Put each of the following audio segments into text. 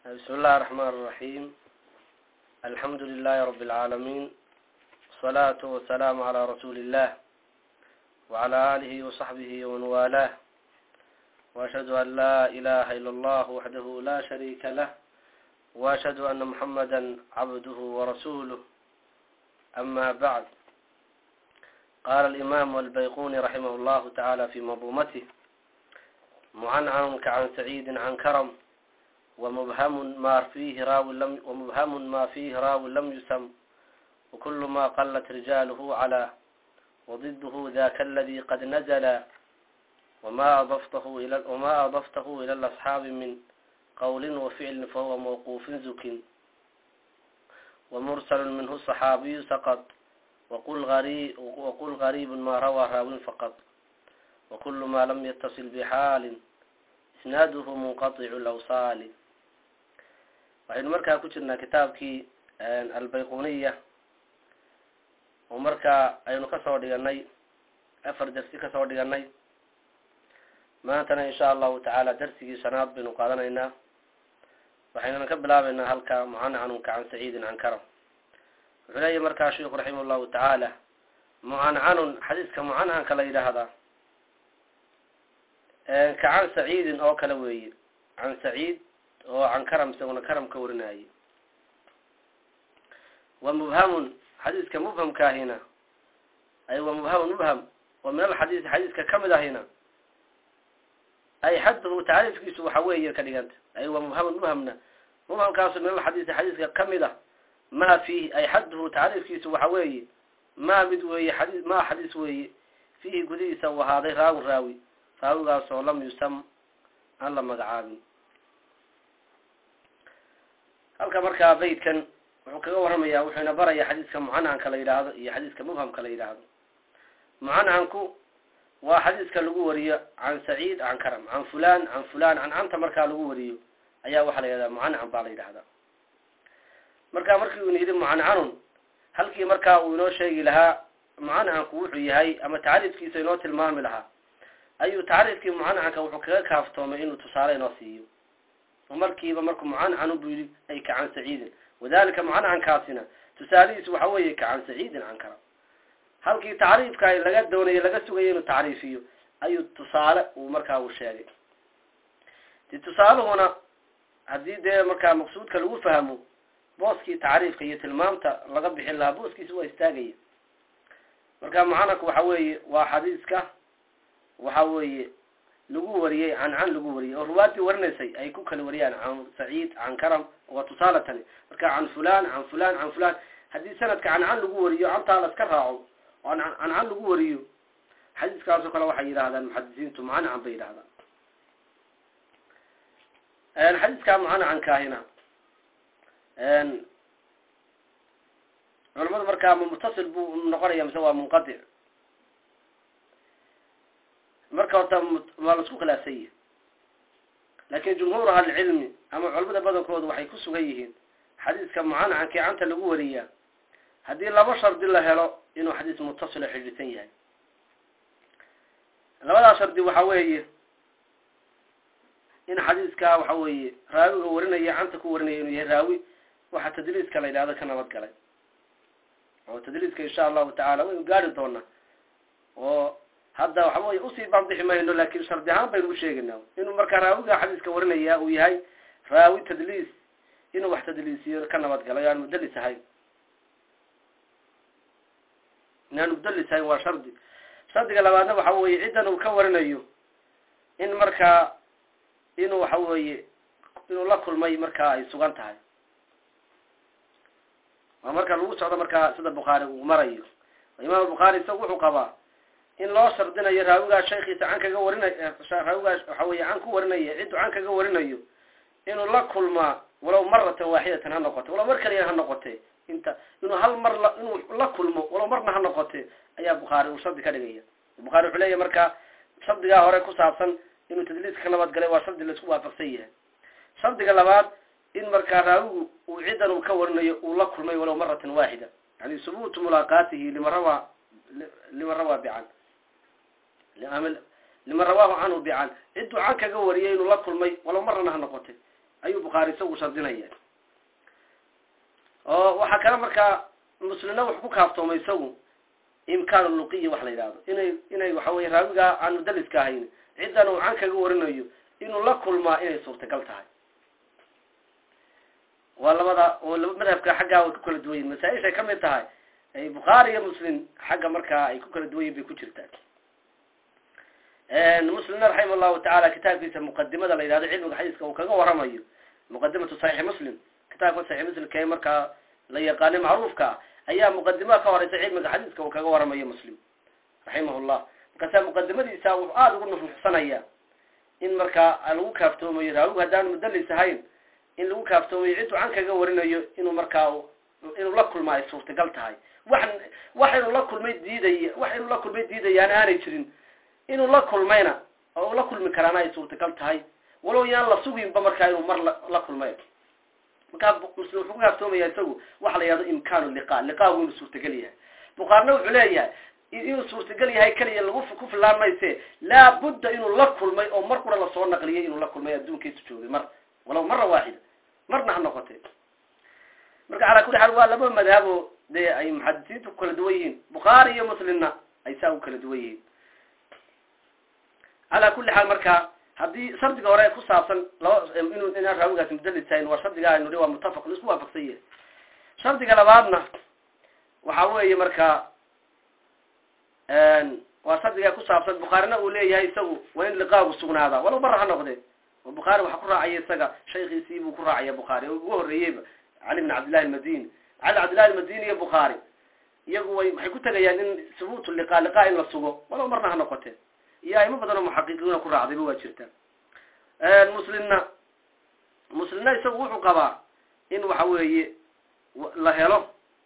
بسم الله الرحمن الرحيم الحمد لله رب العالمين والصلاة والسلام على رسول الله وعلى آله وصحبه ومن والاه وأشهد أن لا إله إلا الله وحده لا شريك له وأشهد أن محمدا عبده ورسوله أما بعد قال الإمام البيقوني رحمه الله تعالى في منظومته معنعن كعن سعيد عن كرم ومبهم ما فيه راو لم ومبهم ما فيه راو لم يسم وكل ما قلت رجاله على وضده ذاك الذي قد نزل وما أضفته إلى وما أضفته إلى الأصحاب من قول وفعل فهو موقوف زك ومرسل منه الصحابي سقط وقل غريب وقل غريب ما روى راو فقط وكل ما لم يتصل بحال isnaaduhu munqaicu lawsaali waxaynu markaa ku jirnaa kitaabkii albayquniya oo markaa aynu kasoo dhiganay afar darsi kasoo dhiganay maantana insha allahu tacaala darsigii shanaad baynu qaadanaynaa waxaynuna ka bilaabeynaa halka mucancanunka can saciidin can karam wuxuu leeyahy markaa sheiku raximah llahu tacaala mucancanun xadiiska mucancanka la yidhaahdaa ka can saciidin oo kale weeye can saciid oo can karam isaguna karam ka warinaaye wa mubhamun xadiiska mubhamkaahina ay wa mubhamun mubham wa min alxadiisi xadiiska kamid ahina ay xadduhu tacriifkiisu waxa weeye ka dhiganta ay wa mubhamun mubhamna mubhamkaasu min alxadiisi xadiiska kamid ah ma fiihi ay xadduhu tacriifkiisu waxa weeye ma mid weeye xadii ma xadiis weeye fiihi gudihiisa u ahaaday raawin raawi raawigaasoo lam yusam aan la magacaabin halka markaa baydkan wuxuu kaga warramayaa wuxuuna baraya xadiiska mucancanka la yidhaahdo iyo xadiiska mubhamka la yidhaahdo mucancanku waa xadiiska lagu wariyo can saciid can karam can fulan can fulan can canta markaa lagu wariyo ayaa waxaa la yidhahdaa mucancan baa la yidhahdaa marka markii uuna yidhi mucancanun halkii markaa uu inoo sheegi lahaa mucancanku wuxuu yahay ama tacriifkiisa inoo tilmaami lahaa ayuu tacriifkii mucancanka wuxuu kaga kaaftoomay inuu tusaale inoo siiyo oo markiiba markuu mucancanu buu yihi ay ka can saciidin wadalika mucancankaasina tusaalihiisu waxa weeye ka can saciidin can karam halkii tacriifka laga doonaya laga sugaya inuu tacriifiyo ayuu tusaale uu markaa uu sheegay de tusaaluhuna haddii dee markaa maqsuudka lagu fahmo booskii tacriifka iyo tilmaamta laga bixin lahaa booskiisa waa istaagaya marka mucancanku waxa weeye waa xadiiska waxa weeye lagu wariyey can can lagu wariyey oo ruwaadii warinaysay ay ku kala wariyaan can saciid can karam waa tusaale tani marka can fulan can fulan can fulan haddii sanadka can can lagu wariyo cantaa la iska raaco oo can can lagu wariyo xadiiskaasoo kale waxay yidhahdaan muxadisiintu mucancan bay yidhahdaan xadiiskaa mucancankaahina culamadu markaa ma mutasil buu noqonaya mise waa munqadic marka horta waa laisku khilaafsan yihi laakin jumhuur ahlicilmi ama culamada badankoodu waxay ku sugan yihiin xadiiska mucancankii canta lagu wariyaa haddii laba shardi la helo inuu xadiis mutasilo xidhiidsan yahay labadaa shardi waxa weeye in xadiiska waxa weeye raawiga warinaya canta ku warinaya inuu yahay raawi waxa tadliiska la yidhahdo ka nabad galay oo tadliiska insha allahu tacaala waynu gaari doonaa oo hadda waxa weye usii banbixi mayno laakin shardi ahaan baynu u sheegaynaa inuu markaa raawiga xadiiska warinaya uu yahay raawi tadliis inuu wax tadliisiyo ka nabad galay o aan mudalis ahayn inaan mudalis ahayn waa shardi shardiga labaadna waxa weye ciddan uu ka warinayo in markaa inuu waxa weeye inuu la kulmay markaa ay sugan tahay waa marka lagu socdo markaa sida bukhaari uu marayo imaam bukhaari isaga wuxuu qabaa in loo shardinayo raawigaa shaykiisa can kaga warinay raawigaa waxa weye can ku warinaya ciddu can kaga warinayo inuu la kulmaa walow maratan waaxidatan ha noqote walow mar kaliya ha noqote inta inuu hal mar la inuu la kulmo walow marna ha noqote ayaa bukhaari uu shardi ka dhigaya bukhaari wuxuu leeyahy markaa shardigaa hore ku saabsan inuu tadliiska ka nabad galay waa shardi laisku waafaqsan yahay shardiga labaad in markaa raawigu uu ciddan uu ka warinayo uu la kulmay walow maratan waaxida yani subuutu mulaaqaatihi lima rawaa lima rawaa bican lima rawaahu canhu bican cidduu can kaga wariyay inuu la kulmay walow marnana ha noqotay ayuu bukhaari isagu shardinaya oo waxaa kale markaa muslimna wax ku kaaftoomay isagu imkaan luqiya wax la yidhahdo inay inay waxa weye raawiga aan mudaliska ahayn ciddan uu can kaga warinayo inuu la kulmaa inay suurtagal tahay waa labada oo madhabka xaggaa way ku kala duwan yihin masaa-ishay kamid tahay ay bukhaari iyo muslim xagga markaa ay ku kala duwan yihin bay ku jirtaa muslimna raximah llahu tacaala kitaabkiisa muqadimada la yidhahdo cilmiga xadiiska uu kaga waramayo muqadimatu saxiixi muslim kitaabka saxiix muslimka ee markaa la yaqaano macruufka ah ayaa muqadimada ka horeysa cilmiga xadiiska uu kaga waramayo muslim raximah llah markaasaa muqadimadiisa wuxuu aada ugu nuxnuxsanaya in markaa lagu kaaftoomayo raawigu haddaan mudalis ahayn in lagu kaaftoomayo cidduu can kaga warinayo inuu markaa inuu la kulma ay suurtagal tahay wax wax inuu la kulmay diidaya wax inuu la kulmay diidayaan aanay jirin inuu la kulmayna oo uu la kulmi karaana ay suurtagal tahay walow yaan la suginba markaa inuu mar la kulmay markaa muslim wuxuu ku kaaftoomaya isagu waxa la yihahdo imkaanu liqa liqaagu inuu suurtagal yahay bukhaarina wuxuu leeyahay inuu suurtagal yahay keliya lagu ku filaan mayse laabudda inuu la kulmay oo mar kura lasoo naqliyay inuu la kulmay adduunkiisu joogay mar walaw mara waaxida marna ha noqotee marka calaa kulli xaal waa laba madhabo dee ay muxadisiintu ku kala duwan yihiin bukhaari iyo muslimna ay saa u kala duwan yihiin calaa kulli xaal marka haddii shardiga hore ku saabsan laba inu inaan raawigaasi mudalis tahayn waa shardiga aynu hi waa muttafaq laisku waafaqsan yahay shardiga labaadna waxa weeye marka waa shardiga ku saabsan bukhaarina uu leeyahay isagu waa in liqaagu sugnaadaa walow mara ha noqdee oo bukhaari waxaa ku raacaya isaga shaykiisii buu ku raacaya bukhaari oo ugu horreeyeyba cali bin cabdillahi almadini cali cabdillahi almadini iyo bukhaari iyagu way waxay ku tegayaan in subuutu liqa liqa in la sugo walow marna ha noqotee iyo aimo badan oo muxaqiqiina ku raacdayba waa jirta muslimna muslimna isagu wuxuu qabaa in waxa weeye la helo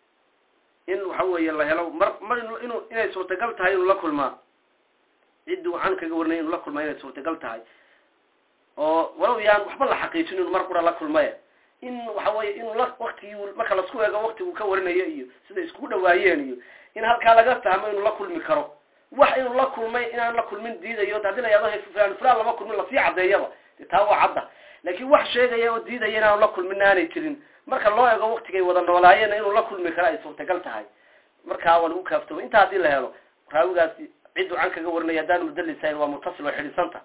in waxa weeye la helo mar mar inu inay suurtagal tahay inuu la kulmaa ciddii uu can kaga warinay inuu la kulmaa inay suurtagal tahay oo walow yaan waxba la xaqiijin inuu mar qura la kulmaya in waxa weye inuu la waktigii marka lasku eego waktigu ka warinayo iyo sida iskugu dhawaayeen iyo in halkaa laga fahmo inuu la kulmi karo wax inuu la kulmay inaan la kulmin diidayo hadii la yahdo fulan fulan lama kulmin lasii caddeeyaba de taa waa cadda laakiin wax sheegaya oo diidaya inaanu la kulmin aanay jirin marka loo eego waktigay wada noolaayeenna inuu la kulmi karo ay suurtagal tahay markaa waa lagu kaaftoomay intaa haddii la helo raawigaasi cidduu can kaga warinaya haddaan mudalisahayn waa mutasil oo xidhisanta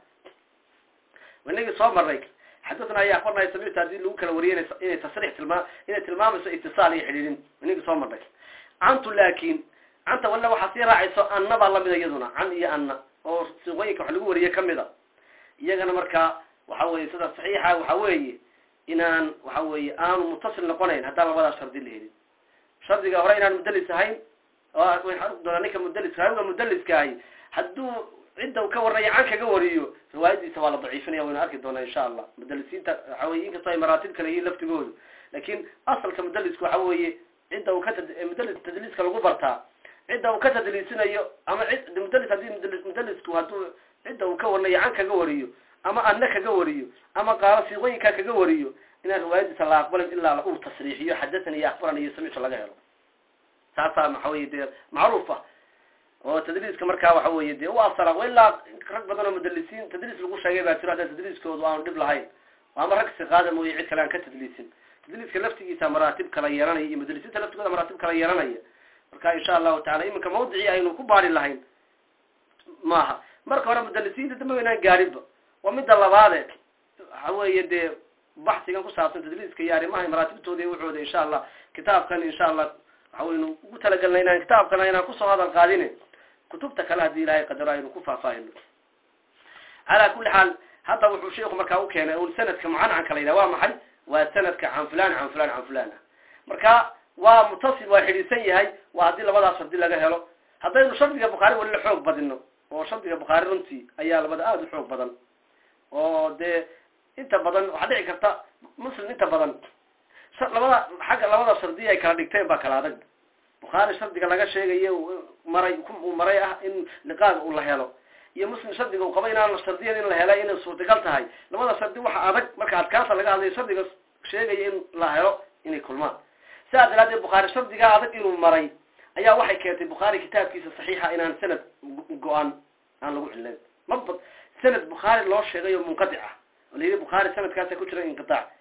inagii soo marnay xadadna ayaa aqbarnaya samicta haddii lagu kala wariyay inay tasriix tilmaa inay tilmaamayso itisaal iyo xidhiidhin inagii soo marnay cantu laakin canta walla waxaa sii raacayso anna baa lamida iyaduna can iyo anna oo siqooyinka wax lagu wariye kamida iyagana markaa waxa weye sida saxiixa waxa weeye inaan waxa weeye aanu mutasil noqonayn haddaan labadaas shardi la helin shardiga hore inaan mudalis ahayn oo doonaa ninka mudaliska raawiga mudaliska ahi hadduu cidda u ka waranaya can kaga wariyo riwaayadiisa waa la daciifinaya waynu arki doonaa insha allah mudalisiinta waxa weye inkastoo ay maraatib kale yihiin laftigoodu laakin asalka mudaliska waxa weeye cidda uu ka mudali tadliiska lagu bartaa cidda uu ka tadliisinayo ama cid mudalis haddii mudalisku hadduu cidda uu ka warinayo can kaga wariyo ama anna kaga wariyo ama qaalo siiqooyinkaa kaga wariyo inaan riwaayadiisa la aqbalin ilaa uu tasriixiyo xadathani iyo akbarani iyo samictu laga helo taasaa waxa weye dee macruuf ah oo tadliiska markaa waxa weye dee u asala ilaa rag badan oo mudalisiin tadliis lagu sheegay baa jiro hadda tadliiskoodu aanu dhib lahayn ama rag siqaada mooye cid kale aan ka tadliisin tadliiska laftigiisa maraatib kala yeelanaya iyo mudalisiinta laftigooda maraatib kala yeelanaya marka insha allahu tacala iminka mawdicii aynu ku baari lahayn maaha marka hore mudalisiinta dambe waynaan gaarinba waa midda labaade waxa weeye dee baxsigan ku saabsan tadliiska iyo arrimaha maraatibtooda iyo wuxooda insha allah kitaabkan insha allah waxa waynu ugu talagelnay inaan kitaabkana inaan kusoo hadal qaadine kutubta kale haddii ilaahay qadaro aynu ku faahfaahino calaa kulli xaal hadda wuxuu sheiku markaa u keenay un sanadka mucancanka la yidhaha waa maxay waa sanadka can fulan can fulan can fulan ah marka waa mutasil waa xidhiidsan yahay waa haddii labadaas shardi laga helo haddaynu shardiga bukhaari wali la xoog badino oo shardiga bukhaari runtii ayaa labada aada u xoog badan oo dee inta badan waxaa dhici karta muslim inta badan labada xagga labada shardiya ay kala dhigteen baa kala adag bukhaari shardiga laga sheegayo maray uu maray ah in liqaaga uu la helo iyo muslim shardiga uu qaba inaan shardiyan in la hela inay suurtagal tahay labada shardi waxa adag marka adkaanta laga hadlayo shardiga sheegaya in la helo inay kulmaan sidaa daraadeed bukhaari shardigaa adag inuu maray ayaa waxay keentay bukhaari kitaabkiisa saxiixa inaan sanad go-aan aan lagu cilayn maba sanad bukhaari loo sheegay oo munqadic ah oo la yidhi bukhaari sanadkaasa ku jira inqitaac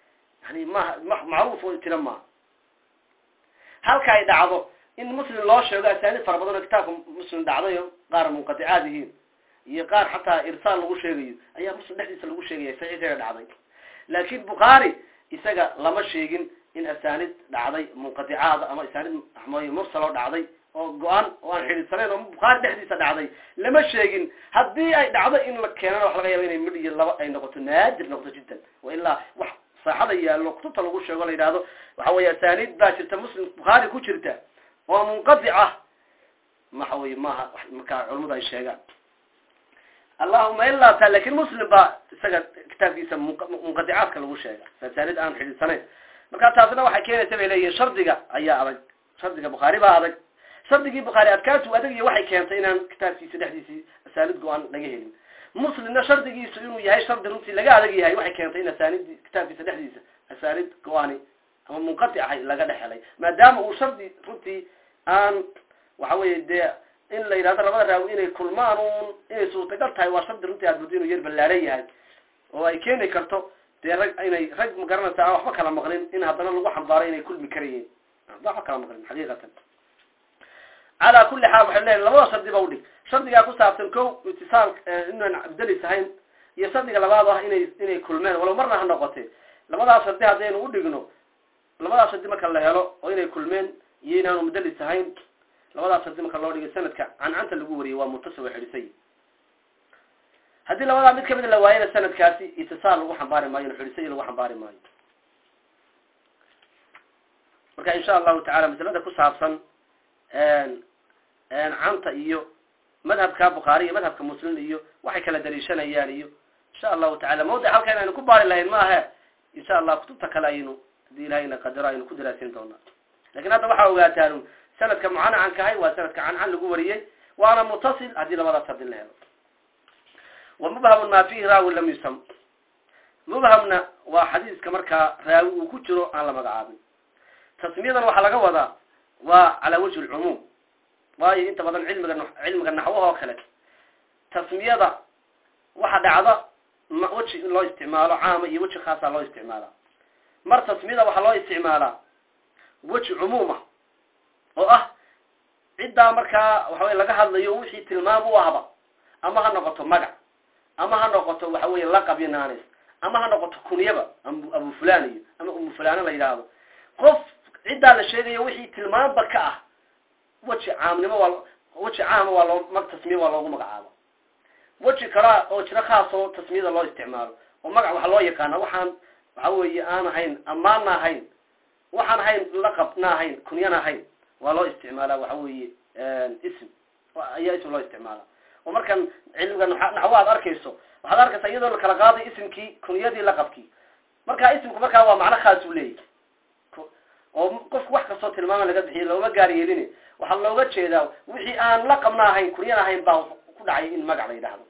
yani maha macruuf oo tira maaha halka ay dhacdo in muslim loo sheego asaanid fara badan oo kitaabka muslim dhacdayo qaar munqaticaad yihiin iyo qaar xataa irsaal lagu sheegayo ayaa muslim dhexdiisa lagu sheegaya saxiixeeda dhacday laakin bukhaari isaga lama sheegin in asaanid dhacday munqaticaada ama asaanid moy mursal oo dhacday oo go-aan oo aan xidhiidsanayn oo bukhaari dhexdiisa dhacday lama sheegin haddii ay dhacdo in la keenana wax laga yaaba inay midh iyo laba ay noqoto naadir noqoto jiddan wa ilaa wax saaxada yaallo kutubta lagu sheego la yidhaahdo waxa weeye asaanid baa jirta muslim bukhaari ku jirta oo munqatic ah waxa weye maaha markaa culamadu ay sheegaan allahuma ilaa ta lakin muslim baa isaga kitaabkiisa munqaticaadka lagu sheega asaanid aan xidhiidsanayn marka taasina waxay keenaysa bay leeyihin shardiga ayaa adag shardiga bukhaari baa adag shardigii bukhaari adkaatu adag iyo waxay keentay inaan kitaabkiisa dhexdiisii asaanid go-aan laga helin muslimna shardigiisu inuu yahay shardi runtii laga adag yahay waxay keentay in asaanid kitaabkiisa dhexdiisa asaanid go-aani ama munqatic ahay laga dhex helay maadaama uu shardi runtii aan waxa weye dee in la yidhahdo labada raawi inay kulmaan un inay suurtagal tahay waa shardi runtii aad muddo inuu yar ballaaran yahay oo ay keeni karto dee rag inay rag magaranaysa aan waxba kala maqlin in haddana lagu xambaaro inay kulmi karayiin waxba kala maqlin xaqiiqatan calaa kulli xaal waxay leeyihin labada shardi ba udhig shardigaa ku saabsan ko itisaal inaan abdelis ahayn iyo shardiga labaad ah inay inay kulmeen walow marna ha noqotee labadaas shardi haddaynu udhigno labadaas shardi marka la helo oo inay kulmeen iyo inaanu mudalis ahayn labadaas shardi marka loo dhigay sanadka cancanta lagu wariyay waa muttasil way xidhisay haddii labadaa mid kamida la waayana sanadkaasi itisaal lagu xambaari maayo n xidhisay lagu xambaari maayo marka insha allahu tacala masalada ku saabsan canta iyo madhabka bukhaari iyo madhabka muslim iyo waxay kala daliishanayaan iyo insha allahu tacala mawdic halkan aynu ku baari lahayn maahe insha allah kutubta kale aynu hadii ilahayna qadaro aynu ku daraasin doonaa lakin hadda waxaa ogaataan sanadka mucanacankahay waa sanadka cancan lagu wariyey waana mutasil haddii labadaas hadii la helo wa mubhamun ma fihi raawi lam yusam mubhamna waa xadiiska markaa raawi uu ku jiro aan la magacaabin tasmiyadan waxaa laga wadaa waa calaa wajhi lcumuum waayo inta badan cilmiga cilmiga naxwaha oo kale tasmiyada waxa dhacda weji in loo isticmaalo caama iyo weji khaasaa loo isticmaalaa mar tasmiyada waxaa loo isticmaalaa weji cumuuma oo ah ciddaa markaa waxawey laga hadlayo wixii tilmaam u ahba ama ha noqoto magac ama ha noqoto waxa weye laqab iyo naanis ama ha noqoto kunyaba abu fulan iyo ama umu fulano la yidhaahdo qof ciddaa la sheegayo wixii tilmaamba ka ah weji caamnimo waa weji caama waa loo mag tasmiya waa loogu magacaabo weji kalaa oo jiro khaas oo tasmiyada loo isticmaalo oo magac waxaa loo yaqaana waxaan waxa weeye aan ahayn ammaanna ahayn waxaan ahayn laqabna ahayn kunyana ahayn waa loo isticmaalaa waxa weeye ism ayaa ism loo isticmaala oo markan cilmiga naxwo aad arkayso waxaad arkaysaa iyadoo la kala qaaday ismkii kunyadii laqabkii marka ismku markaa waa macno khaas u leeyahy oo qofku wax kastoo tilmaama laga bixiyo looma gaar yeelin waxaa looga jeedaa wixii aan laqabna ahayn kunyana ahayn baa ku dhacay in magac la yidhaahdo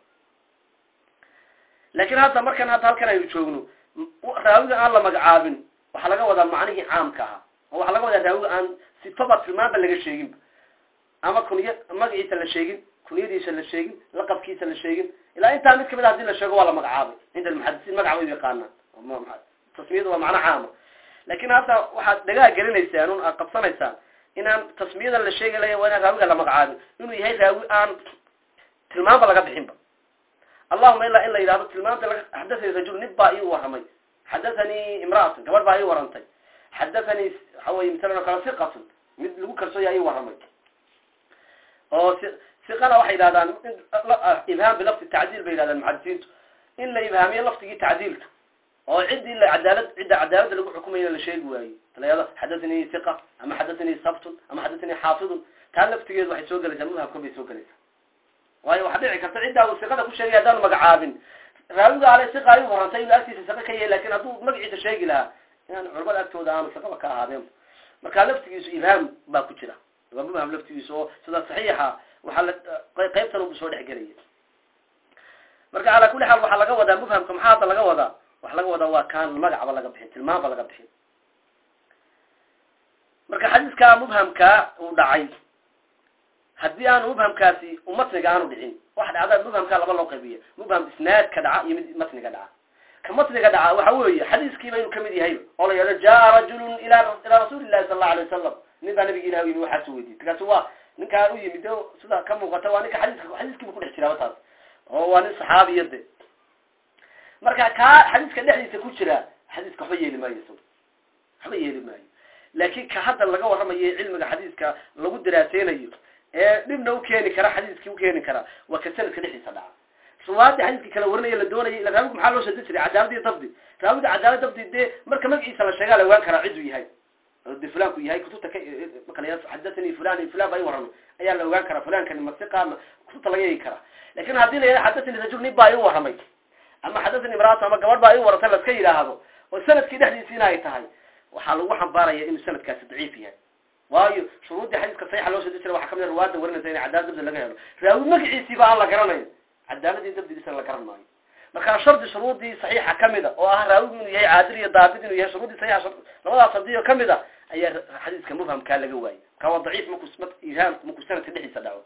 laakiin hadda markan hadda halkan aynu joogno raawiga aan la magacaabin waxaa laga wadaa macnihii caamka ahaa oo waxaa laga wadaa raawiga aan sifaba tilmaanba laga sheeginba ama kunya magaciisa la sheegin kunyadiisa la sheegin laqabkiisa la sheegin ilaa intaa mid kamid a hadii la sheego waa la magacaabay cinda almuxadisiin magac bay u yaqaanaan tasmiyada waa macno caama lakin hadda waxaad dhagaa gelinaysaan un aad qabsanaysaan inaan tasmiyadan la sheegi laya waa inaan raawiga la magacaabin inuu yahay raawi aan tilmaanba laga bixinba allahuma ilaa in la yidhahdo tilmaanta laga xadathani rajul nin baa ii waramay xadathanii imraatun gabadh baa ii warantay xadathanii waxa weye masalan oo kale siqatun mid lagu kalsooyaa ii waramay oo siqana waxay yidhahdaan ibhaam bilafdi tacdiil bay yidhahdaan muxadisiintu in la ibhaamiyo lafdigii tacdiilka oo ciddii la cadaalad cidda cadaaladda lagu xukumayna la sheegi waayo talayado xadathanii hiqa ama xadathanii sabtun ama xadathanii xaafidun taa laftigeedu waxay soo gelaysaa mudhabkan bay soo gelaysaa waayo waxaa dhici karta ciddaa uu siqada ku sheegay haddaanu magacaabin raawiga ale siqa ay warantay inuu agtiisa siqa ka yahay lakin hadduu magaciisa sheegi lahaa inaan culamada agtooda aanu siqaba ka ahaadeen marka laftigiisu ibhaam baa ku jira waa mubham laftigiisu oo sida saxiixa waxaa la qaybtan ubu soo dhex gelaya marka calaa kulli xaal waxaa laga wadaa mubhamka maxaa hadda laga wadaa waxa laga wadaa waa kaan magacba laga bixin tilmaanba laga bixin marka xadiiskaa mubhamkaa uu dhacay haddii aanu mubhamkaasi matniga aanu dhicin waxa dhacda mubhamkaa laba loo qaybiya mubham isnaadka dhaca iyo mid matniga dhaca ka matniga dhaca waxa weeye xadiiskiiba inuu kamid yahay oo odhanaya jaa rajulun ila ilaa rasuuli llahi sala allahu alay wasalam nin baa nabiga ilah u yimi waxaasu weydiiyey markaasu waa ninkaa u yimid o sida ka muuqata waa ninka xadiiska xadiiskiiba kudhex jiraaba taas oo waa nin saxaabiya de marka kaa xadiiska dhexdiisa ku jira xadiiska waxba yeeli maayo isaga waxba yeeli maayo laakin ka hadda laga warramayo cilmiga xadiiska lagu daraaseynayo ee dhibna ukeeni kara xadiiskii ukeeni kara waa ka sanadka dhexdiisa dhaca ruwaadii xadiiskii kala warinaya la doonaya ila raawigu maxaa loo shadin jiray cadaalad iyo dabdi raawida cadaalad dabdi dee marka magaciisa la sheegaa la ogaan karaa ciduu yahay de fulanku yahay kutubta ka makala xadathani fulan iyo fulan baa i warramay ayaa la ogaan karaa fulankani masiqa ma kutubta laga eegi karaa lakin haddii la yidhaha xadathani rajul nin baa i warramay ama xadathani imraatu ama gabadh baa i warantay laska yidhaahdo oo sanadkii dhexdiisi in ay tahay waxaa lagu xambaaraya inuu sanadkaasi daciif yahay waayo shuruuddii xadiiska saxiixa loo shadin jiray waxaa kamid a ruwaada warinaysa in cadaalad dabdi laga helo raawi magaciisiiba aan la garanayn cadaaladii dabdigiisana la garan maayo markaa shardi shuruudii saxiixa kamid a oo ah raawigu inuu yahay caadil iyo daabid inuu yahay shuruudii saxiixa labadaas shardiyo kamid a ayaa xadiiska mufhamkaa laga waayay marka waa daciif marku ihaam markuu sanadka dhexdiisa dhaco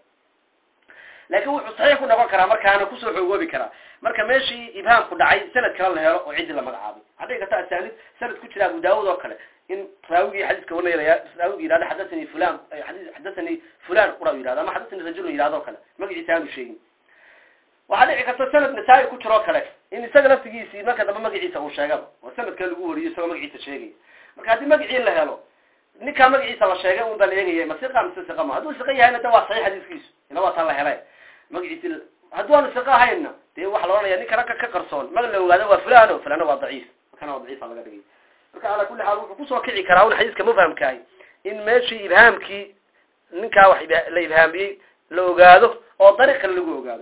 laakin wuxuu saxiix ku noqon karaa markaana kusoo xoogoobi karaa marka meeshii ibhaamku dhacay sanad kale la helo oo ciddi la magacaabay hadday karta asaanid sanad ku jira abu daawud oo kale in raawigii xadiiska warinaya raawigi yihahdo xadathani fulan xadathani fulan qura yihahdo ama xadathani rajulun yihahdo o kale magaciisa aanu sheegin waxaa dhici karta sanad nasaa-i ku jiroo kale in isaga laftigiisii marka dambe magaciisa uu sheegaba oo sanadka lagu wariyo isagoo magaciisa sheegaya marka haddii magacii la helo ninkaa magaciisa la sheegay un baa la eegaya ma siqa mise siqa ma hadduu siqa yahayna de waa saxiix xadiiskiisu ila waa taa la helay magaciisi hadduu aanu siqa ahaynna dee waxaa la ohanaya ninka ragga ka qarsoon maga la ogaado waa fulano fulana waa daciif markana waa daciifa laga dhigay marka ala kulli xaal wuxuu kusoo kici karaa un xadiiska mufhamkaahi in meeshii ibhaamkii ninkaa wax la ibhaamiyey la ogaado oo dariiq kale lagu ogaado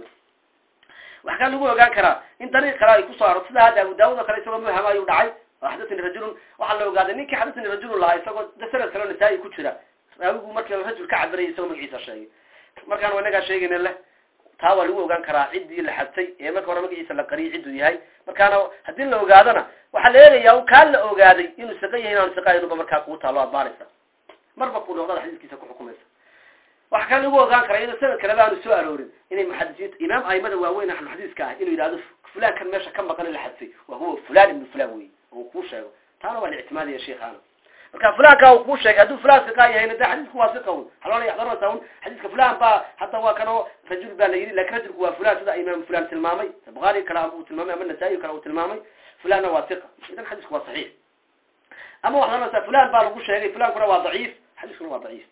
wax kaa lagu ogaan karaa in dariiq kale ay kusoo aro sida hadda abu daawud oo kale isagoo mufham ayuu dhacay oo xadathani rajulun waxaa la ogaaday ninkii xadathani rajulun lahaa isagoo de sanad kaleo nasaa-i ku jira raawigu markii rajul ka cabirayay isagoo magaciisa sheegay markaan inagaa sheegayna leh taa waa lagu ogaan karaa ciddii la xadtay ee marka hore magaciisa la qariyay cidduu yahay markaana haddii la ogaadona waxaa la eegayaa kaa la ogaaday inuu siqa yahay inaanu siqa inuba markaa kuu taalo adbaanaysa marba kuu noqdada xadiiskiisa ku xukumaysa waxa kale lagu ogaan karaa iyadoo sanad kaleba aanu soo aroorin inay muxadisiinta imaam aimada waaweyn ahlu xadiiska ah inuu yidhahdo fulan kan meesha ka maqan in la xadfay wa huwa fulan ibnu fulan wey oo uu kuu sheego taana waa la ictimaadaya sheikhaana marka fulanka uu kuu sheegay hadduu fulan siqa yahayna de xadiisku waa siqa un haloola yaxdarasa un xadiiska fulan baa hadda waa kanoo rajul baa la yidhi lakin rajulku waa fulan sida imaam fulan tilmaamay bukaari kale uu tilmaamay ama nasaa-i kale uu tilmaamay fulanna waa siqa idan xadiisku waa saxiix ama waxaad oranaysaa fulan baa lagu sheegay fulankuna waa daciif xadiiskuna waa daciif